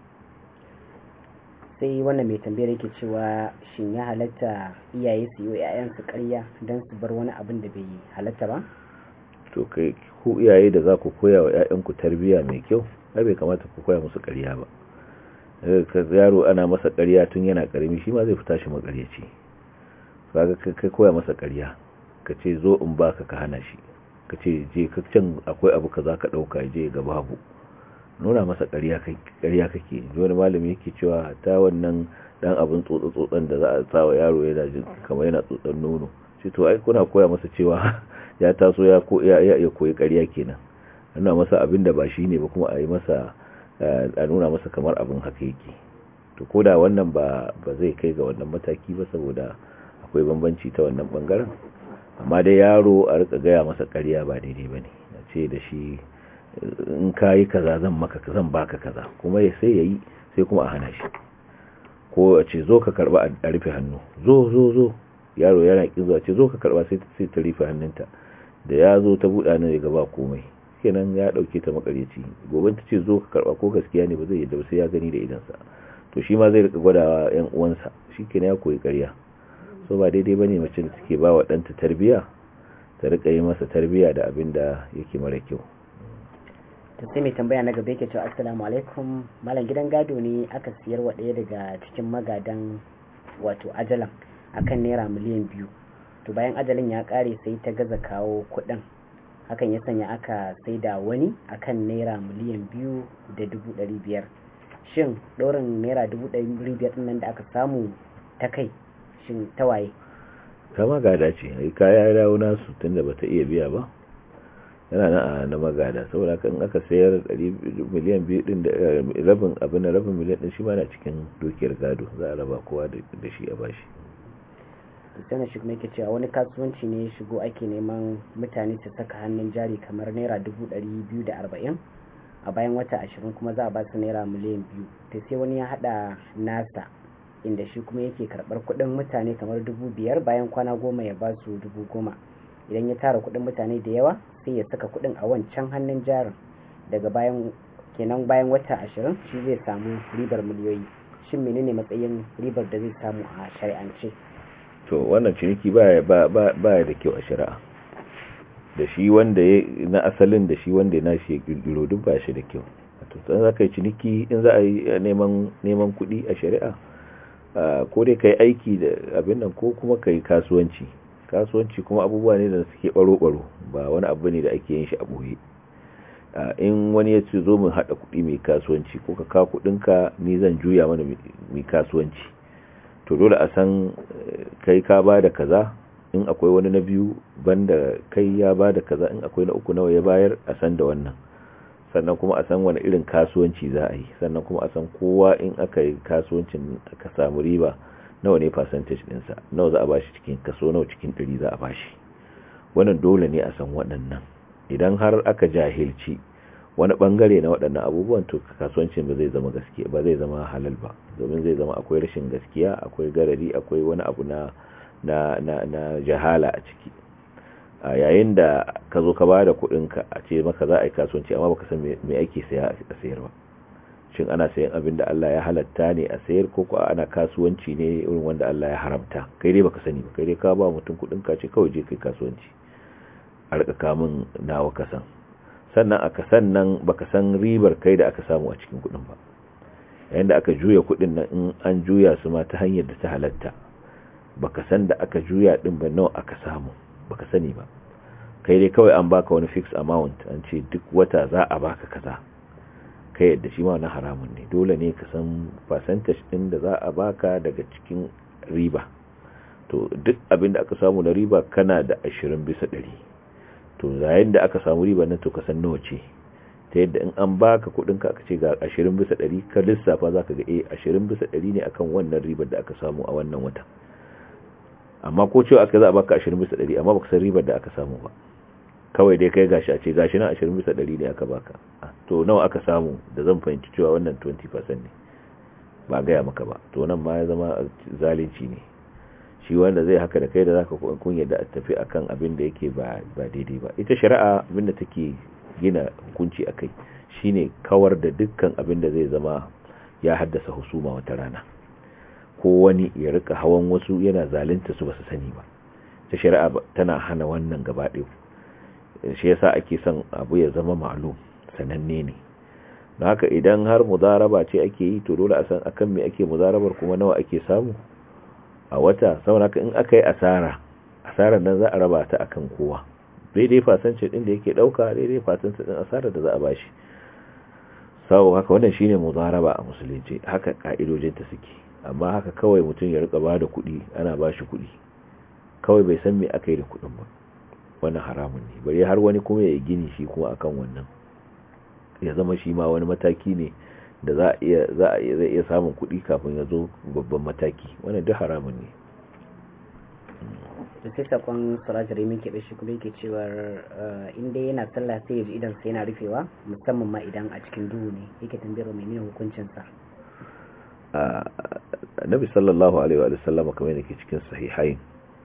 sai wannan mai tambayar yake cewa shin ya halatta iyaye su yi wa 'ya'yansu karya don su bar wani abin da bai halatta ba to kai ku iyaye da za ku koya wa 'ya'yanku tarbiyya mai kyau ai bai kamata ku koya musu karya ba ka yaro ana masa karya tun yana karami shi ma zai fita shi makaryaci kaga kai koya masa karya ka ce zo in baka ka hana shi ka ce je ka can akwai abu ka za ka ɗauka je ga babu nuna masa ƙarya kake wani malami yake cewa ta wannan dan abin tsotsa-tsotsan da za a sa wa yaro yana jin kamar yana tsotsan nono shi to ai kuna koya masa cewa ya taso ya ya koyi ƙarya kenan nuna masa abin da ba shi ne ba kuma a yi masa a nuna masa kamar abin haka yake to koda wannan ba ba zai kai ga wannan mataki ba saboda akwai bambanci ta wannan bangaren amma dai yaro a rika gaya masa ƙarya ba daidai ba ne a ce da shi in ka yi kaza zan maka zan baka kaza kuma ya sai ya yi sai kuma a hana shi ko a ce zo ka karba a rufe hannu zo zo zo yaro yana kin zuwa ce zo ka karba sai ta rufe hannunta da ya zo ta buɗa nan ya gaba komai kenan ya dauke ta makareci gobe ta ce zo ka karba ko gaskiya ne ba zai yadda ba sai ya gani da idansa to shi ma zai rika gwadawa yan uwansa shikenan ya koyi ƙarya so ba daidai bane mace da take ba wa ɗanta tarbiya ta rika yi masa tarbiya da abin da yake mara kyau to sai mai tambaya na gaba yake cewa assalamu alaikum malam gidan gado ne aka siyar wa ɗaya daga cikin magadan wato ajalan akan naira miliyan biyu to bayan ajalin ya ƙare sai ta gaza kawo kuɗin hakan ya sanya aka sai da wani akan naira miliyan biyu da dubu ɗari biyar shin ɗorin naira dubu ɗari biyar nan da aka samu ta kai shin ta waye kama gada ce ai kaya ya dawo nasu tunda bata iya biya ba yana nan a na magada saboda kan aka sayar miliyan biyu din da rabin abin da rabin miliyan din shi ma na cikin dukiyar gado za a raba kowa da shi a bashi sana shi kuma yake cewa wani kasuwanci ne ya shigo ake neman mutane su saka hannun jari kamar naira dubu ɗari biyu da arba'in a bayan wata ashirin kuma za a ba su naira miliyan biyu ta sai wani ya haɗa nasa inda shi kuma yake karɓar kuɗin mutane kamar dubu biyar bayan kwana goma ya ba su dubu goma idan ya tara kuɗin mutane da yawa sai ya saka kuɗin a wancan hannun jarin daga bayan kenan bayan wata ashirin shi zai samu ribar miliyoyi shin menene matsayin ribar da zai samu a shari'ance to wannan ciniki baya baya da kyau a shari'a da shi wanda ya na asalin da shi wanda ya nashi ya kirkiro duk ba shi da kyau to sai za ka yi ciniki in za a yi neman neman kuɗi a shari'a ko dai ka yi aiki da abin nan ko kuma ka yi kasuwanci kasuwanci kuma abubuwa ne da suke baro-baro ba wani abu ne da ake yin shi a ɓoye in wani ya ce zo mun haɗa kuɗi mai kasuwanci ko ka kawo kuɗinka ni zan juya mana mai kasuwanci to dole a san kai ka ba da kaza in akwai wani na biyu banda kai ya ba da kaza in akwai na uku nawa ya bayar a san da wannan sannan kuma a san wani irin kasuwanci za a yi sannan kuma a san kowa in aka yi kasuwancin aka samu riba nawa ne percentage ɗinsa nawa za a bashi cikin kaso nawa cikin ɗari za a bashi wannan dole ne a san waɗannan idan har aka jahilci wani bangare na waɗannan abubuwan to kasuwancin ba zai zama gaskiya ba zai zama halal ba domin zai zama akwai rashin gaskiya akwai garari akwai wani abu na na na, na jahala a ciki a yayin da ka zo ka ba da kuɗinka a ce maka za a yi kasuwanci amma baka san me ake saya a sayar ba shin ana sayan abin da Allah ya halatta ne a sayar ko ko ana kasuwanci ne irin wanda Allah ya haramta kai dai baka sani ba kai dai ka ba mutum kuɗin ka ce kawai je kai kasuwanci a rika kamun nawa kasan sannan aka sannan baka san ribar kai da aka samu a cikin kuɗin ba yayin da aka juya kuɗin nan in an juya su ma ta hanyar da ta halatta baka san da aka juya din ba nawa aka samu baka sani ba kai dai kawai an baka wani fixed amount an ce duk wata za a baka kaza kai yadda shi ma na haramun ne dole ne ka san percentage din da za a baka daga cikin riba to duk abin da aka samu na riba kana da 20 bisa 100 to yayin da aka samu riba nan to ka san nawa ce ta yadda in an baka kudin ka aka ce ga 20 bisa 100 ka lissafa zaka ga eh 20 bisa 100 ne akan wannan ribar da aka samu a wannan wata amma ko cewa aka za a baka 20 bisa 100 amma baka san ribar da aka samu ba kawai dai kai gashi a ce gashi na 20 bisa 100 ne aka baka to nawa aka samu da zan fahimci cewa wannan 20% ne ba gaya maka ba to nan ma ya zama zalunci ne shi wanda zai haka da kai da zaka kun yadda a tafi akan abin da yake ba ba daidai ba ita shari'a abin da take gina hukunci akai shine kawar da dukkan abin da zai zama ya haddasa husuma wata rana ko wani ya rika hawan wasu yana zalunta su basu sani ba ta shari'a tana hana wannan gaba ɗaya shi yasa ake son abu ya zama ma'lum sananne ne don haka idan har mudaraba ce ake yi to dole a san akan me ake mudarabar kuma nawa ake samu a wata saboda in aka yi asara asarar nan za a raba ta akan kowa daidai fasance din da yake dauka daidai fasance din asarar da za a bashi sau haka wannan shine mudaraba a musulunci haka ka'idojin ta suke amma haka kawai mutum ya rika bada kuɗi ana bashi kuɗi kawai bai san me aka yi da kuɗin ba wannan haramun ne bari har wani kuma ya gini shi kuma akan wannan ya zama shi ma wani mataki ne da za a iya za a iya zai iya samun kuɗi kafin ya zo babban mataki wannan duk haramun ne to sai sakon surajari min keɓe shi kuma yake cewar inda yana sallah sai ya ji idan sai yana rufewa musamman ma idan a cikin duhu ne yake tambayar mai ne hukuncinsa annabi sallallahu alaihi wa sallam kamar yake cikin sahihain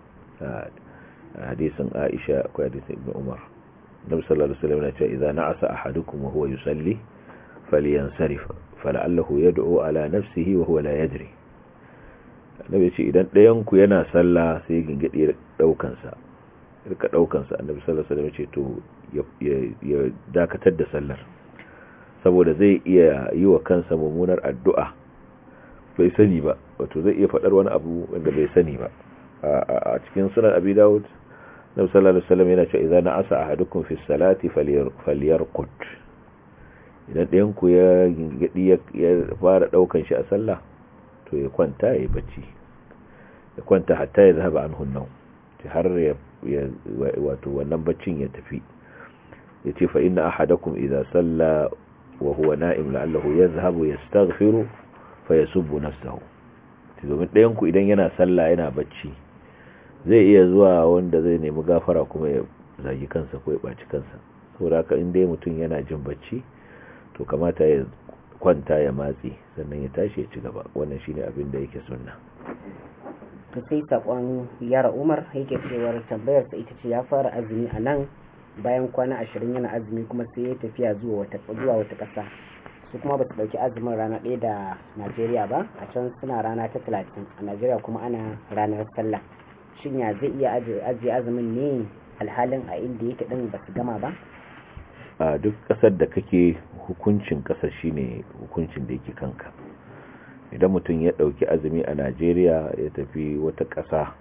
hadisin Aisha akwai hadisin Ibn Umar Nabi sallallahu alaihi wasallam ya ce idza na'asa ahadukum wa huwa yusalli falyansarif fala'allahu yad'u ala nafsihi wa huwa la yadri Nabi ce idan ɗayan ku yana sallah sai gingidi daukan sa rika daukan sa Annabi sallallahu alaihi wasallam ya ce to ya dakatar da sallar saboda zai iya yi wa kansa mummunar addu'a bai sani ba wato zai iya faɗar wani abu wanda bai sani ba a cikin sunan abi dawud nabi sallallahu alaihi wasallam yana cewa idza na'asa ahadukum fi salati falyarqut idan ɗayan ku ya gingadi ya fara daukan shi a sallah to ya kwanta ya bacci ya kwanta hatta ya zahaba anhu an har ya wato wannan baccin ya tafi yace fa inna ahadakum idza salla wa huwa na'im la'allahu yadhhabu yastaghfiru fa yasubbu nafsahu domin ɗayan ku idan yana sallah yana bacci zai iya zuwa wanda zai nemi gafara kuma ya zagi kansa ko ya ɓaci kansa saboda haka in dai mutum yana jin bacci to kamata ya kwanta ya matsi sannan ya tashi ya ci gaba wannan shine abin da yake sunna to sai sakon yara umar yake cewar tambayar sa ita ce ya fara azumi a nan bayan kwana ashirin yana azumi kuma sai ya tafiya zuwa wata zuwa wata ƙasa su kuma ba su ɗauki azumin rana ɗaya da najeriya ba a can suna rana ta talatin a najeriya kuma ana ranar sallah shin ya zai iya ajiye azumin ne alhalin a inda yake ɗin ba su gama ba a duk ƙasar da kake hukuncin ƙasar shine hukuncin da yake kanka idan mutum ya ɗauki azumi a najeriya ya tafi wata ƙasa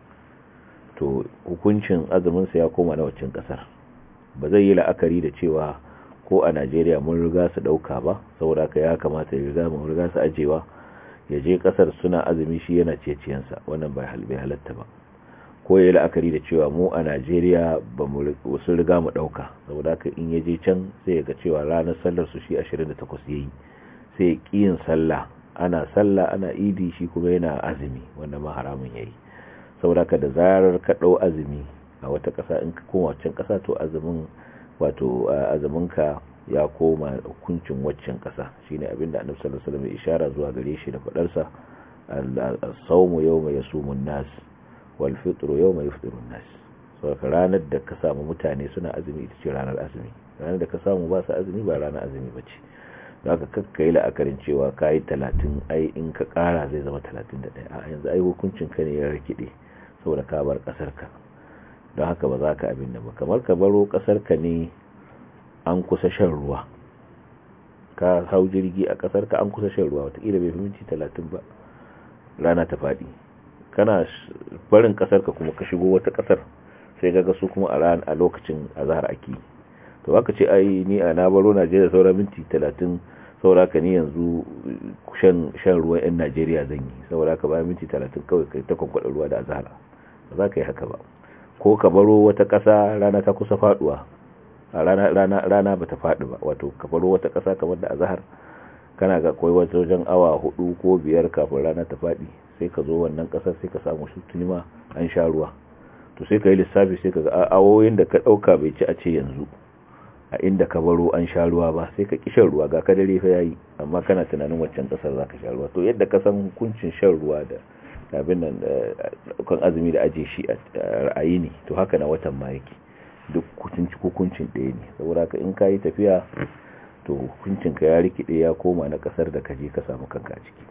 to hukuncin azuminsa ya koma na waccan ƙasar ba zai yi la'akari da cewa ko a najeriya mun riga su ɗauka ba saboda ka ya kamata ya riga mun riga su ajewa ya je ƙasar suna azumi shi yana ceciyansa wannan bai halatta ba ko ya yi la'akari da cewa mu a najeriya ba mu sun riga mu ɗauka saboda haka in ya je can sai ya ga cewa ranar sallar su shi 28 ya yi sai ya ƙi yin sallah ana sallah ana idi shi kuma yana azumi wanda ma haramun ya yi saboda haka da zarar ka ɗau azumi a wata ƙasa in ka koma waccan ƙasa to azumin wato azuminka ya koma hukuncin waccan ƙasa shine abinda annabi sallallahu alaihi wasallam ya ishara zuwa gare shi da fadarsa as-sawmu yawma yasumun nas wal fitru yawma yufṭirun nas saboda ranar da ka samu mutane suna azumi ita ce ranar azumi ranar da ka samu ba su azumi ba ranar azumi bace zaka kakkai la'akarin cewa kai 30 ai in ka kara zai zama 31 a yanzu ai hukuncin ka ne ya rikide saboda ka bar kasar ka don haka ba za ka abin da ba kamar ka baro kasar ka ne an kusa shan ruwa ka hau jirgi a kasar ka an kusa shan ruwa watakila bai fi minti talatin ba rana ta faɗi kana barin kasar ka kuma ka shigo wata kasar sai ga su kuma a ran a lokacin azhar ake to aka ce ai ni a na baro Najeriya saura minti talatin saura ka ni yanzu shan shan ruwan yan Najeriya zan yi saura ka bayan minti talatin kawai kai ta kwankwada ruwa da azhar ba za ka yi haka ba ko ka baro wata ƙasa rana ta kusa faduwa a rana rana rana bata faɗi ba wato ka baro wata ƙasa kamar da azhar kana ga koyi wata wajen awa hudu ko biyar kafin rana ta faɗi sai ka zo wannan ƙasar sai ka samu shi tunima an sha ruwa to sai ka yi lissafi sai ka ga awoyin da ka ɗauka bai ci a ce yanzu a inda ka baro an sha ruwa ba sai ka ƙi shan ruwa ga ka dare fa yayi amma kana tunanin waccan ƙasar za ka sha ruwa to yadda ka san hukuncin shan ruwa da abin nan kan azumi da aje shi a ra'ayi ne to haka na watan ma yake duk hukuncin ɗaya ne saboda ka in ka yi tafiya to hukuncin ka ya rikide ya koma na kasar da kaje ka samu kanka a ciki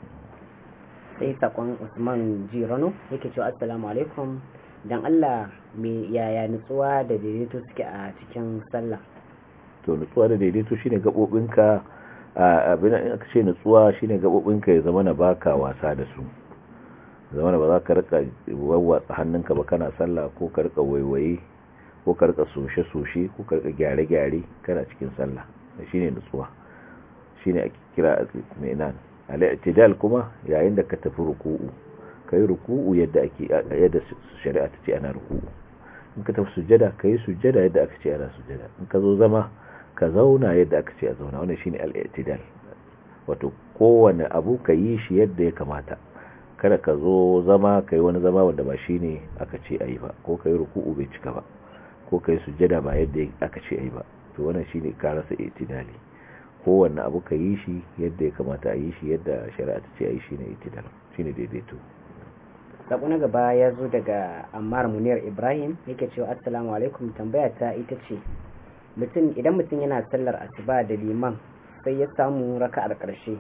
sai sakon usman jirano yake cewa assalamu alaikum dan Allah me yaya nutsuwa da daidaito suke a cikin sallah to nutsuwa da daidaito shine gabobinka abin in aka ce nutsuwa shine gabobinka ya zama na baka wasa da su zama ba za ka rika wawwatsa hannunka ba kana sallah ko ka rika waiwaye ko ka rika soshe-soshe ko ka rika gyare-gyare kana cikin sallah shine nutsuwa shine ake kira al-itminan al-i'tidal kuma yayin da ka tafi ruku'u kai ruku'u yadda ake yadda shari'a ta ce ana ruku'u in ka tafi sujjada kai sujjada yadda aka ce ana sujjada in ka zo zama ka zauna yadda aka ce a zauna wannan shine al-i'tidal wato kowane abu ka yi shi yadda ya kamata kada ka zo zama kai wani zama wanda ba shine aka ce ayi ba ko kai ruku'u bai cika ba ko kai sujjada ba yadda aka ce ayi ba to wannan shine ka rasa itidali kowanne abu ka yi shi yadda ya kamata a yi shi yadda shari'a ta ce a yi shi ne itidal shine daidaito sako na gaba ya zo daga ammar muniyar ibrahim yake cewa assalamu alaikum tambaya ta ita ce mutum idan mutum yana sallar asuba da liman sai ya samu raka'ar karshe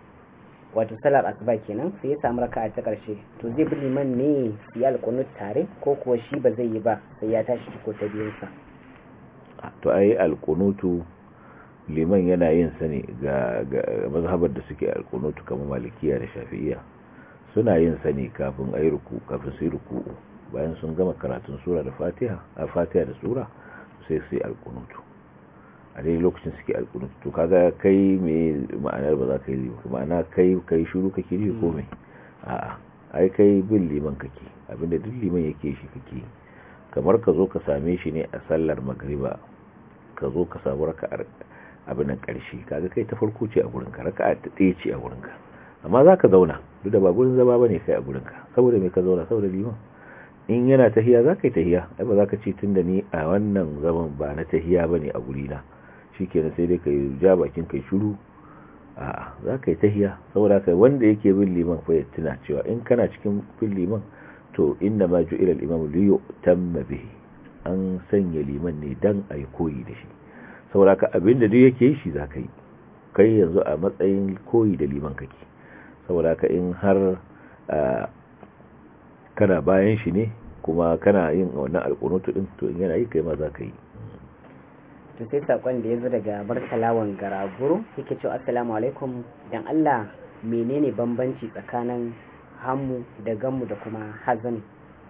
wato sallar asuba kenan sai ya samu raka'a ta karshe to zai bi liman ne su yi alkunut tare ko kuwa shi ba zai yi ba sai ya tashi ko ta biyunsa to ayi alkunutu liman yana yin sa ne ga mazhabar da suke alkunutu kamar malikiya da shafi'iyya suna yin sa ne kafin ayi ruku kafin su yi ruku bayan sun gama karatun sura da fatiha a fatiha da sura sai su yi alkunutu a dai lokacin suke alkunutu to kaga kai me ma'anar ba za ka yi ma'ana kai kai shiru kake yi ko me a'a ai kai bin liman kake abinda duk liman yake shi kake kamar ka zo ka same shi ne a sallar magriba ka zo ka samu raka'ar abin nan karshe kaga kai ta farko ce a gurin ka raka'a ta ɗaya ce a gurin ka amma za ka zauna duk da ba gurin zama bane kai a gurin ka saboda me ka zauna saboda liman in yana tahiya za ka yi tahiya ai ba za ka ce tun da ni a wannan zaman ba na tahiya bane a gurina shikenan sai dai ka yi ja bakin kai shiru a'a za ka yi tahiya saboda kai wanda yake bin liman fa ya tuna cewa in kana cikin bin liman to inna ma ju'ila al-imam li yutamma bihi an sanya liman ne dan ai koyi da shi saboda ka abinda duk yake shi za ka yi kai yanzu a matsayin koyi da liman kake saboda ka in har kana bayan shi ne kuma kana yin wannan alƙunutu din to in yana yi kai ma za ka yi to sai sakon da ya zo daga barkalawan garaguru yake cewa assalamu alaikum dan Allah menene bambanci tsakanin hammu da gammu da kuma hazan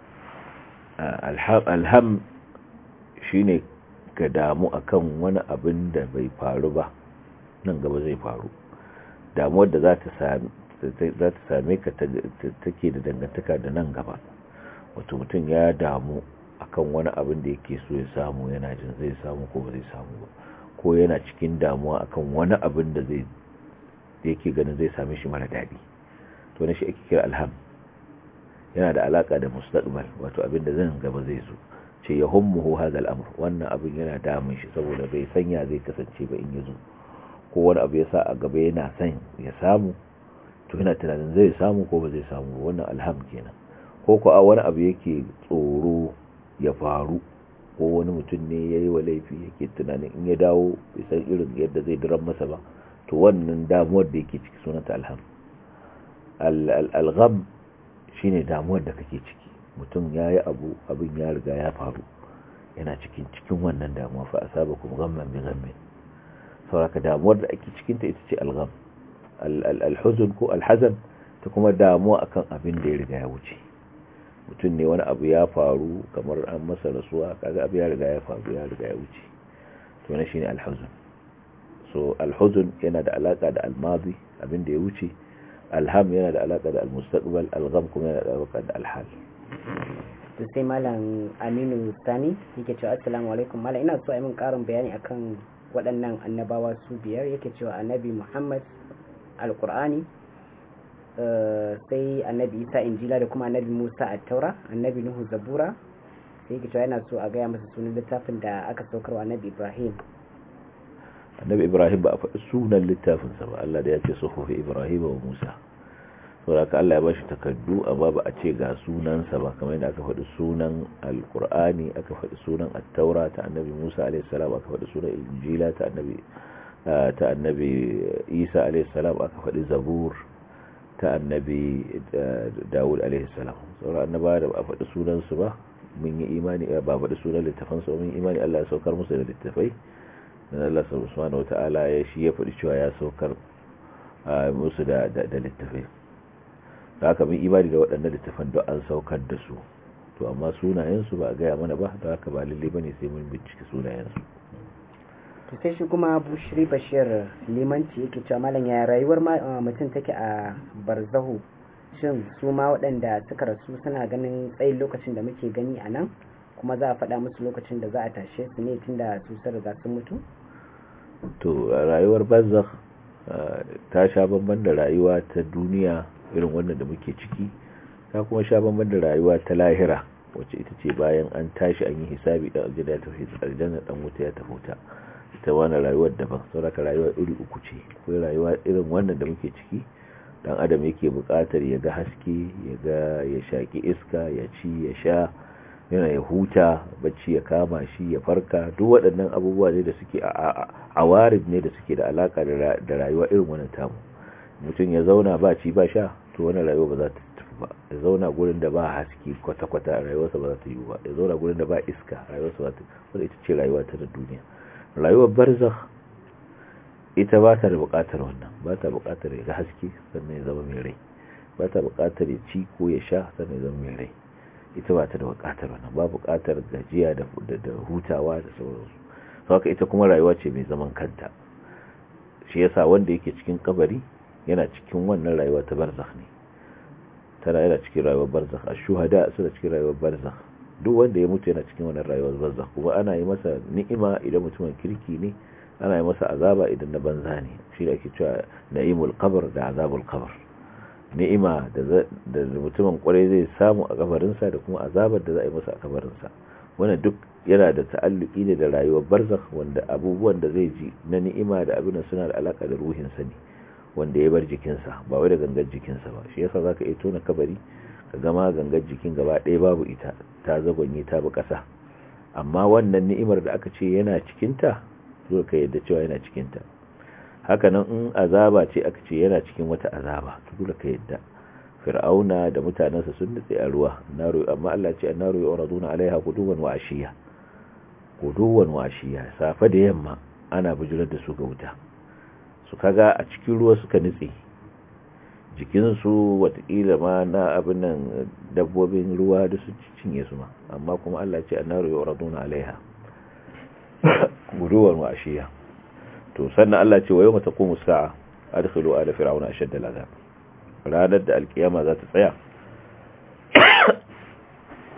alham shine ka damu akan wani abin da bai faru ba nan gaba zai faru damuwar da za ta same ka take da dangantaka da nan gaba wato mutum ya damu akan wani abin da yake so ya samu yana jin zai samu ko ba zai samu ba ko yana cikin damuwa akan wani abin da zai yake ganin zai same shi mara daɗi to na shi ake kira alham yana da alaka da mustaqbal wato abin da zan gaba zai zo ce ya hummuhu hadha al-amr wannan abin yana damun shi saboda bai sanya zai kasance ba in yazo ko wani abu ya sa a gaba yana son ya samu to yana tunanin zai samu ko ba zai samu wannan alham kenan ko ko a wani abu yake tsoro ya faru ko wani mutum ne ya yi wa laifi yake tunanin in ya dawo bai san irin yadda zai diran masa ba to wannan damuwar da yake ciki sunanta alham algham shine damuwar da kake ciki mutum ya yi abu abin ya riga ya faru yana cikin cikin wannan damuwa fa asabakum ghamman bi ghammin sauraka damuwar da ake cikinta ita ce algham alhuzun ko alhazan ta kuma damuwa akan abin da ya riga ya wuce mutum ne wani abu ya faru kamar an masa rasuwa kaga abu ya riga ya faru ya riga ya wuce to na shine alhuzun so alhuzun yana da alaka da almadi abin da ya wuce alham yana da alaka da almustaqbal algham kuma yana da alaka da alhal to sai malam Aminu Sani yake cewa assalamu alaikum malam ina so a yi min karin bayani akan waɗannan annabawa su biyar yake cewa annabi Muhammad alkur'ani sai annabi isa injila da kuma annabi musa a taura annabi nuhu zabura sai yake cewa yana so a gaya masa sunan littafin da aka saukar wa annabi ibrahim annabi ibrahim ba a faɗi sunan littafinsa ba allah da ya ce suhufi ibrahim wa musa saboda haka allah ya bashi takardu amma ba a ce ga sunansa ba kamar yadda aka faɗi sunan alkur'ani aka faɗi sunan attaura ta annabi musa alaihi salam aka faɗi sunan injila ta annabi ta annabi isa alaihissalam aka faɗi zabur ta annabi dawud alaihissalam sauran annaba da ba a faɗi sunansu ba mun yi imani ba faɗi sunan littafansu mun yi imani allah ya saukar musu da littafai dan allah subhanahu wata'ala ya shi ya faɗi cewa ya saukar musu da littafai da haka mun imani da waɗannan littafan don an saukar da su to amma sunayensu ba a gaya mana ba da haka ba lalle bane sai mun bincike sunayensu to sai shi kuma bushiri bashir limanci yake cewa malam ya rayuwar mutum take a barzahu shin su ma waɗanda suka rasu suna ganin tsayin lokacin da muke gani a nan kuma za a faɗa musu lokacin da za a tashe su ne tun da su sun riga sun mutu to rayuwar barzakh ta sha bamban da rayuwa ta duniya irin wannan da muke ciki ta kuma sha bamban da rayuwa ta lahira wacce ita ce bayan an tashi an yi hisabi dan aljanna ya tafi aljanna dan wuta ya tafi wuta ita wani rayuwar daban sauraka rayuwa iri uku ce akwai rayuwa irin wannan da muke ciki dan adam yake buƙatar ya ga haske ya ga ya shaki iska ya ci ya sha yana ya huta bacci ya kama shi ya farka duk waɗannan abubuwa ne da suke a warid ne da suke da alaka da rayuwa irin wannan tamu mutum ya zauna ba ci ba sha to wani rayuwa ba za ta tafi ba ya zauna gurin da ba haske kwata-kwata rayuwarsa ba za ta yi ba ya zauna gurin da ba iska rayuwarsa ba ta wanda ita ce rayuwa ta da duniya rayuwar barzakh ita ba ta da buƙatar wannan ba ta buƙatar ya ga haske sannan ya zama mai rai ba ta buƙatar ya ci ko ya sha sannan ya zama mai rai ita ba ta da buƙatar wannan ba buƙatar gajiya da hutawa da sauransu haka ita kuma rayuwa ce mai zaman kanta shi yasa wanda yake cikin kabari yana cikin wannan rayuwa ta barzakh ne tana yana cikin rayuwar barzakh ash-shuhada suna cikin rayuwar barzakh duk wanda ya mutu yana cikin wannan rayuwar barzakh kuma ana yi masa ni'ima idan mutumin kirki ne ana yi masa azaba idan na banza ne shi da ake cewa na'imul qabr da azabul qabr ni'ima da da mutumin kwarai zai samu a kabarinsa da kuma azabar da za a yi masa a kabarinsa wannan duk yana da ta'alluki ne da rayuwar barzakh wanda abubuwan da zai ji na ni'ima da abin suna da alaka da ruhinsa ne wanda ya bar jikinsa ba wai da gangar jikinsa ba shi yasa zaka iya tona kabari ka gama gangar jikin gaba ɗaya babu ita ta zagonye ta bi ƙasa amma wannan ni'imar da aka ce yana cikinta zuwa ka yadda cewa yana cikinta haka nan in azaba ce aka ce yana cikin wata azaba to dole ka yadda fir'auna da mutanensa sun nutse a ruwa naru amma Allah ce annaru yuraduna alaiha quduwan wa ashiya quduwan wa ashiya safa da yamma ana bujurar da su ga wuta su kaga a cikin ruwa suka nutse jikinsu watakila ma na abin nan dabbobin ruwa da su cinye su ma amma kuma Allah ce annaru yuraduna alaiha guduwar wa ashiya to sannan Allah ce wa yawma taqumu sa'a adkhilu ala fir'auna ashadda al'azab ranar da alkiyama za ta tsaya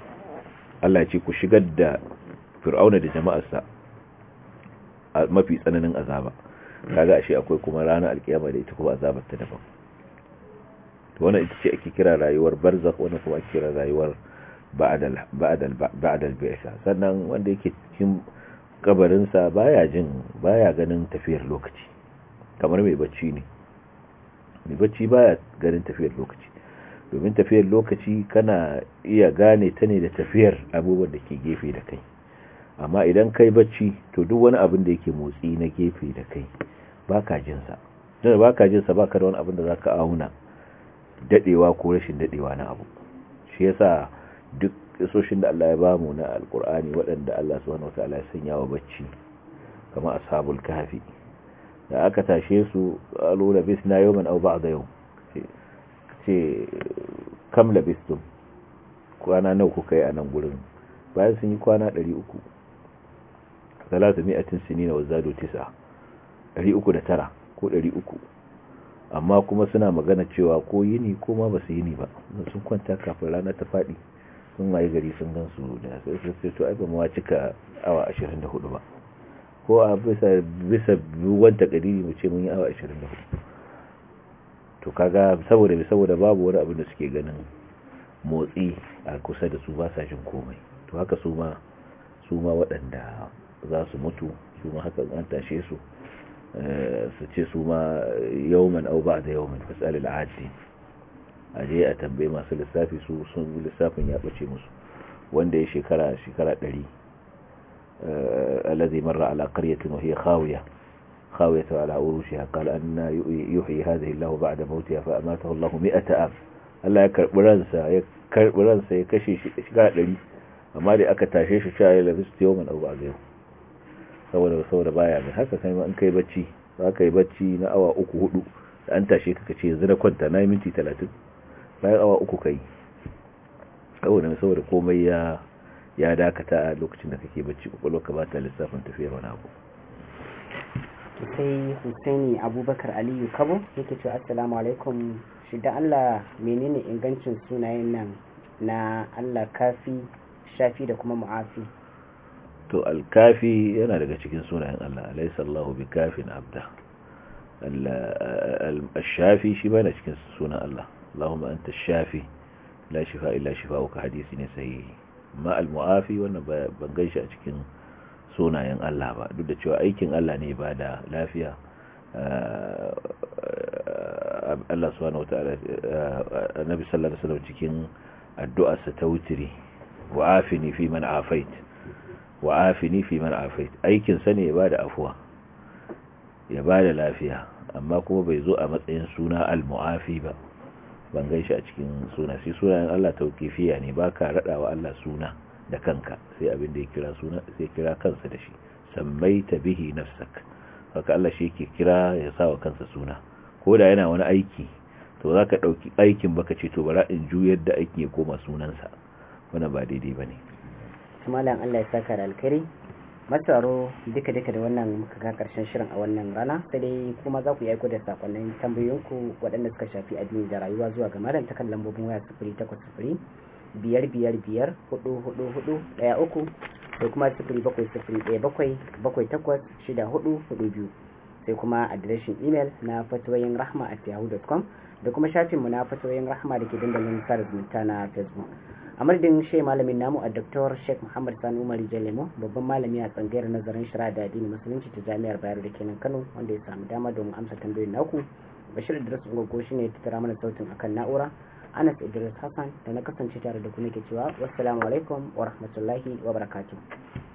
Allah ce ku shigar da fir'auna da jama'arsa a mafi tsananin azaba kaga ashe akwai kuma ranar alkiyama da ita kuma azabar ta daban to wannan ita ce ake kira rayuwar barzakh wannan kuma ake kira rayuwar ba'dal ba'dal ba'dal bi'sa sannan wanda yake cikin kabarin sa baya jin baya ganin tafiyar lokaci kamar mai bacci ne mai bacci baya ganin tafiyar lokaci domin tafiyar lokaci kana iya gane ta ne da tafiyar abubuwan da ke gefe da kai amma idan kai bacci to duk wani abin da yake motsi na gefe da kai baka jinsa don baka jinsa baka da wani abin da zaka auna dadewa ko rashin dadewa na abu shi yasa duk soshin da Allah ya bamu na alkur'ani waɗanda Allah subhanahu wataala ya sanya wa bacci kamar ashabul kahfi da aka tashe su qalu labisna yawman aw ba'da yawm ce kam labistum kwana nawa kuka yi a nan gurin bayan sun yi kwana 300 300 sinina wa zadu 9 309 ko 300 amma kuma suna magana cewa ko yini ko ma ba su yini ba sun kwanta kafin rana ta faɗi sun waye gari sun gan su da sai to ai ba mu cika awa 24 ba ko a bisa bisa ruwan takadiri mu ce mun yi awa 24 to kaga saboda saboda babu wani abin da suke ganin motsi a kusa da su ba sa jin komai to haka su ma su ma waɗanda za su mutu su ma haka an tashe su su ce su ma yawman au ba da yawman fasalil adi a je a tambaye masu lissafi su sun lissafin ya bace musu wanda ya shekara shekara ɗari alladhi marra ala qaryatin wa hiya khawiya khawiyatu ala urushiha qala anna yuhyi hadhihi Allahu ba'da mawtiha fa amatahu Allahu 100 am Allah ya karbi ransa ya karbi ransa ya kashe shi shekara ɗari amma da aka tashe shi cewa ya labistu yawman au ba da yawman saboda saboda baya mai haka kai ma in kai bacci za ka yi bacci na awa uku hudu da an tashe ka ce yanzu na kwanta na minti talatin bayan awa uku kai saboda saboda komai ya ya dakata a lokacin da kake bacci kwakwalwa ka ba ta lissafin tafiyar wani abu sai husaini abubakar aliyu kabo yake cewa assalamu alaikum shi da allah menene ingancin sunayen nan na allah kafi shafi da kuma mu'afi to alkafi yana daga cikin sunayen Allah alaysa Allahu bikafin abda al-shafi shi bane cikin sunan Allah Allahumma anta shafi la shifa illa shifauka hadisi ne sahihi amma al-muafi wannan ban gaishe a cikin sunayen Allah ba duk da cewa aikin Allah ne ba da lafiya Allah subhanahu wataala annabi sallallahu alaihi wasallam cikin addu'arsa ta wutiri wa afini fi man afait wa afini fi man afait aikin sa ne ya bada afuwa ya bada lafiya amma kuma bai zo a matsayin suna al-mu'afi ba ban gaishe a cikin suna sai sunayen Allah tauqifiya ne baka radawa Allah suna da kanka sai abin da ya kira suna sai kira kansa da shi sammaita bihi nafsak haka Allah shi yake kira ya sawa kansa suna ko da yana wani aiki to zaka dauki aikin baka ce to bara in juyar da aiki ya koma sunansa wannan ba daidai bane malam Allah ya saka da alkhairi matsaro duka duka da wannan muka ga karshen shirin a wannan rana sai dai kuma za ku yi aiko da sakonnin tambayoyinku waɗanda suka shafi addini da rayuwa zuwa ga malam ta kan lambobin waya sifiri takwas sifiri biyar biyar biyar hudu hudu hudu ɗaya uku sai kuma sifiri bakwai sifiri ɗaya bakwai bakwai takwas shida hudu hudu biyu sai kuma adireshin imel na fatoyin rahma at yahoo.com da kuma shafinmu na fatoyin rahma da ke dandalin sada zumunta na facebook a madadin shi malamin namu a Dr. Sheikh Muhammad Sani Umar Jalemo babban malami a tsangayar nazarin shari'a da addini musulunci ta jami'ar Bayero da kenan Kano wanda ya samu dama domin amsa tambayoyin naku Bashir Idris Ngogo shine ya tattara mana sautin akan na'ura Anas Idris Hassan da na kasance tare da ku nake cewa wassalamu alaikum wa rahmatullahi wa barakatuh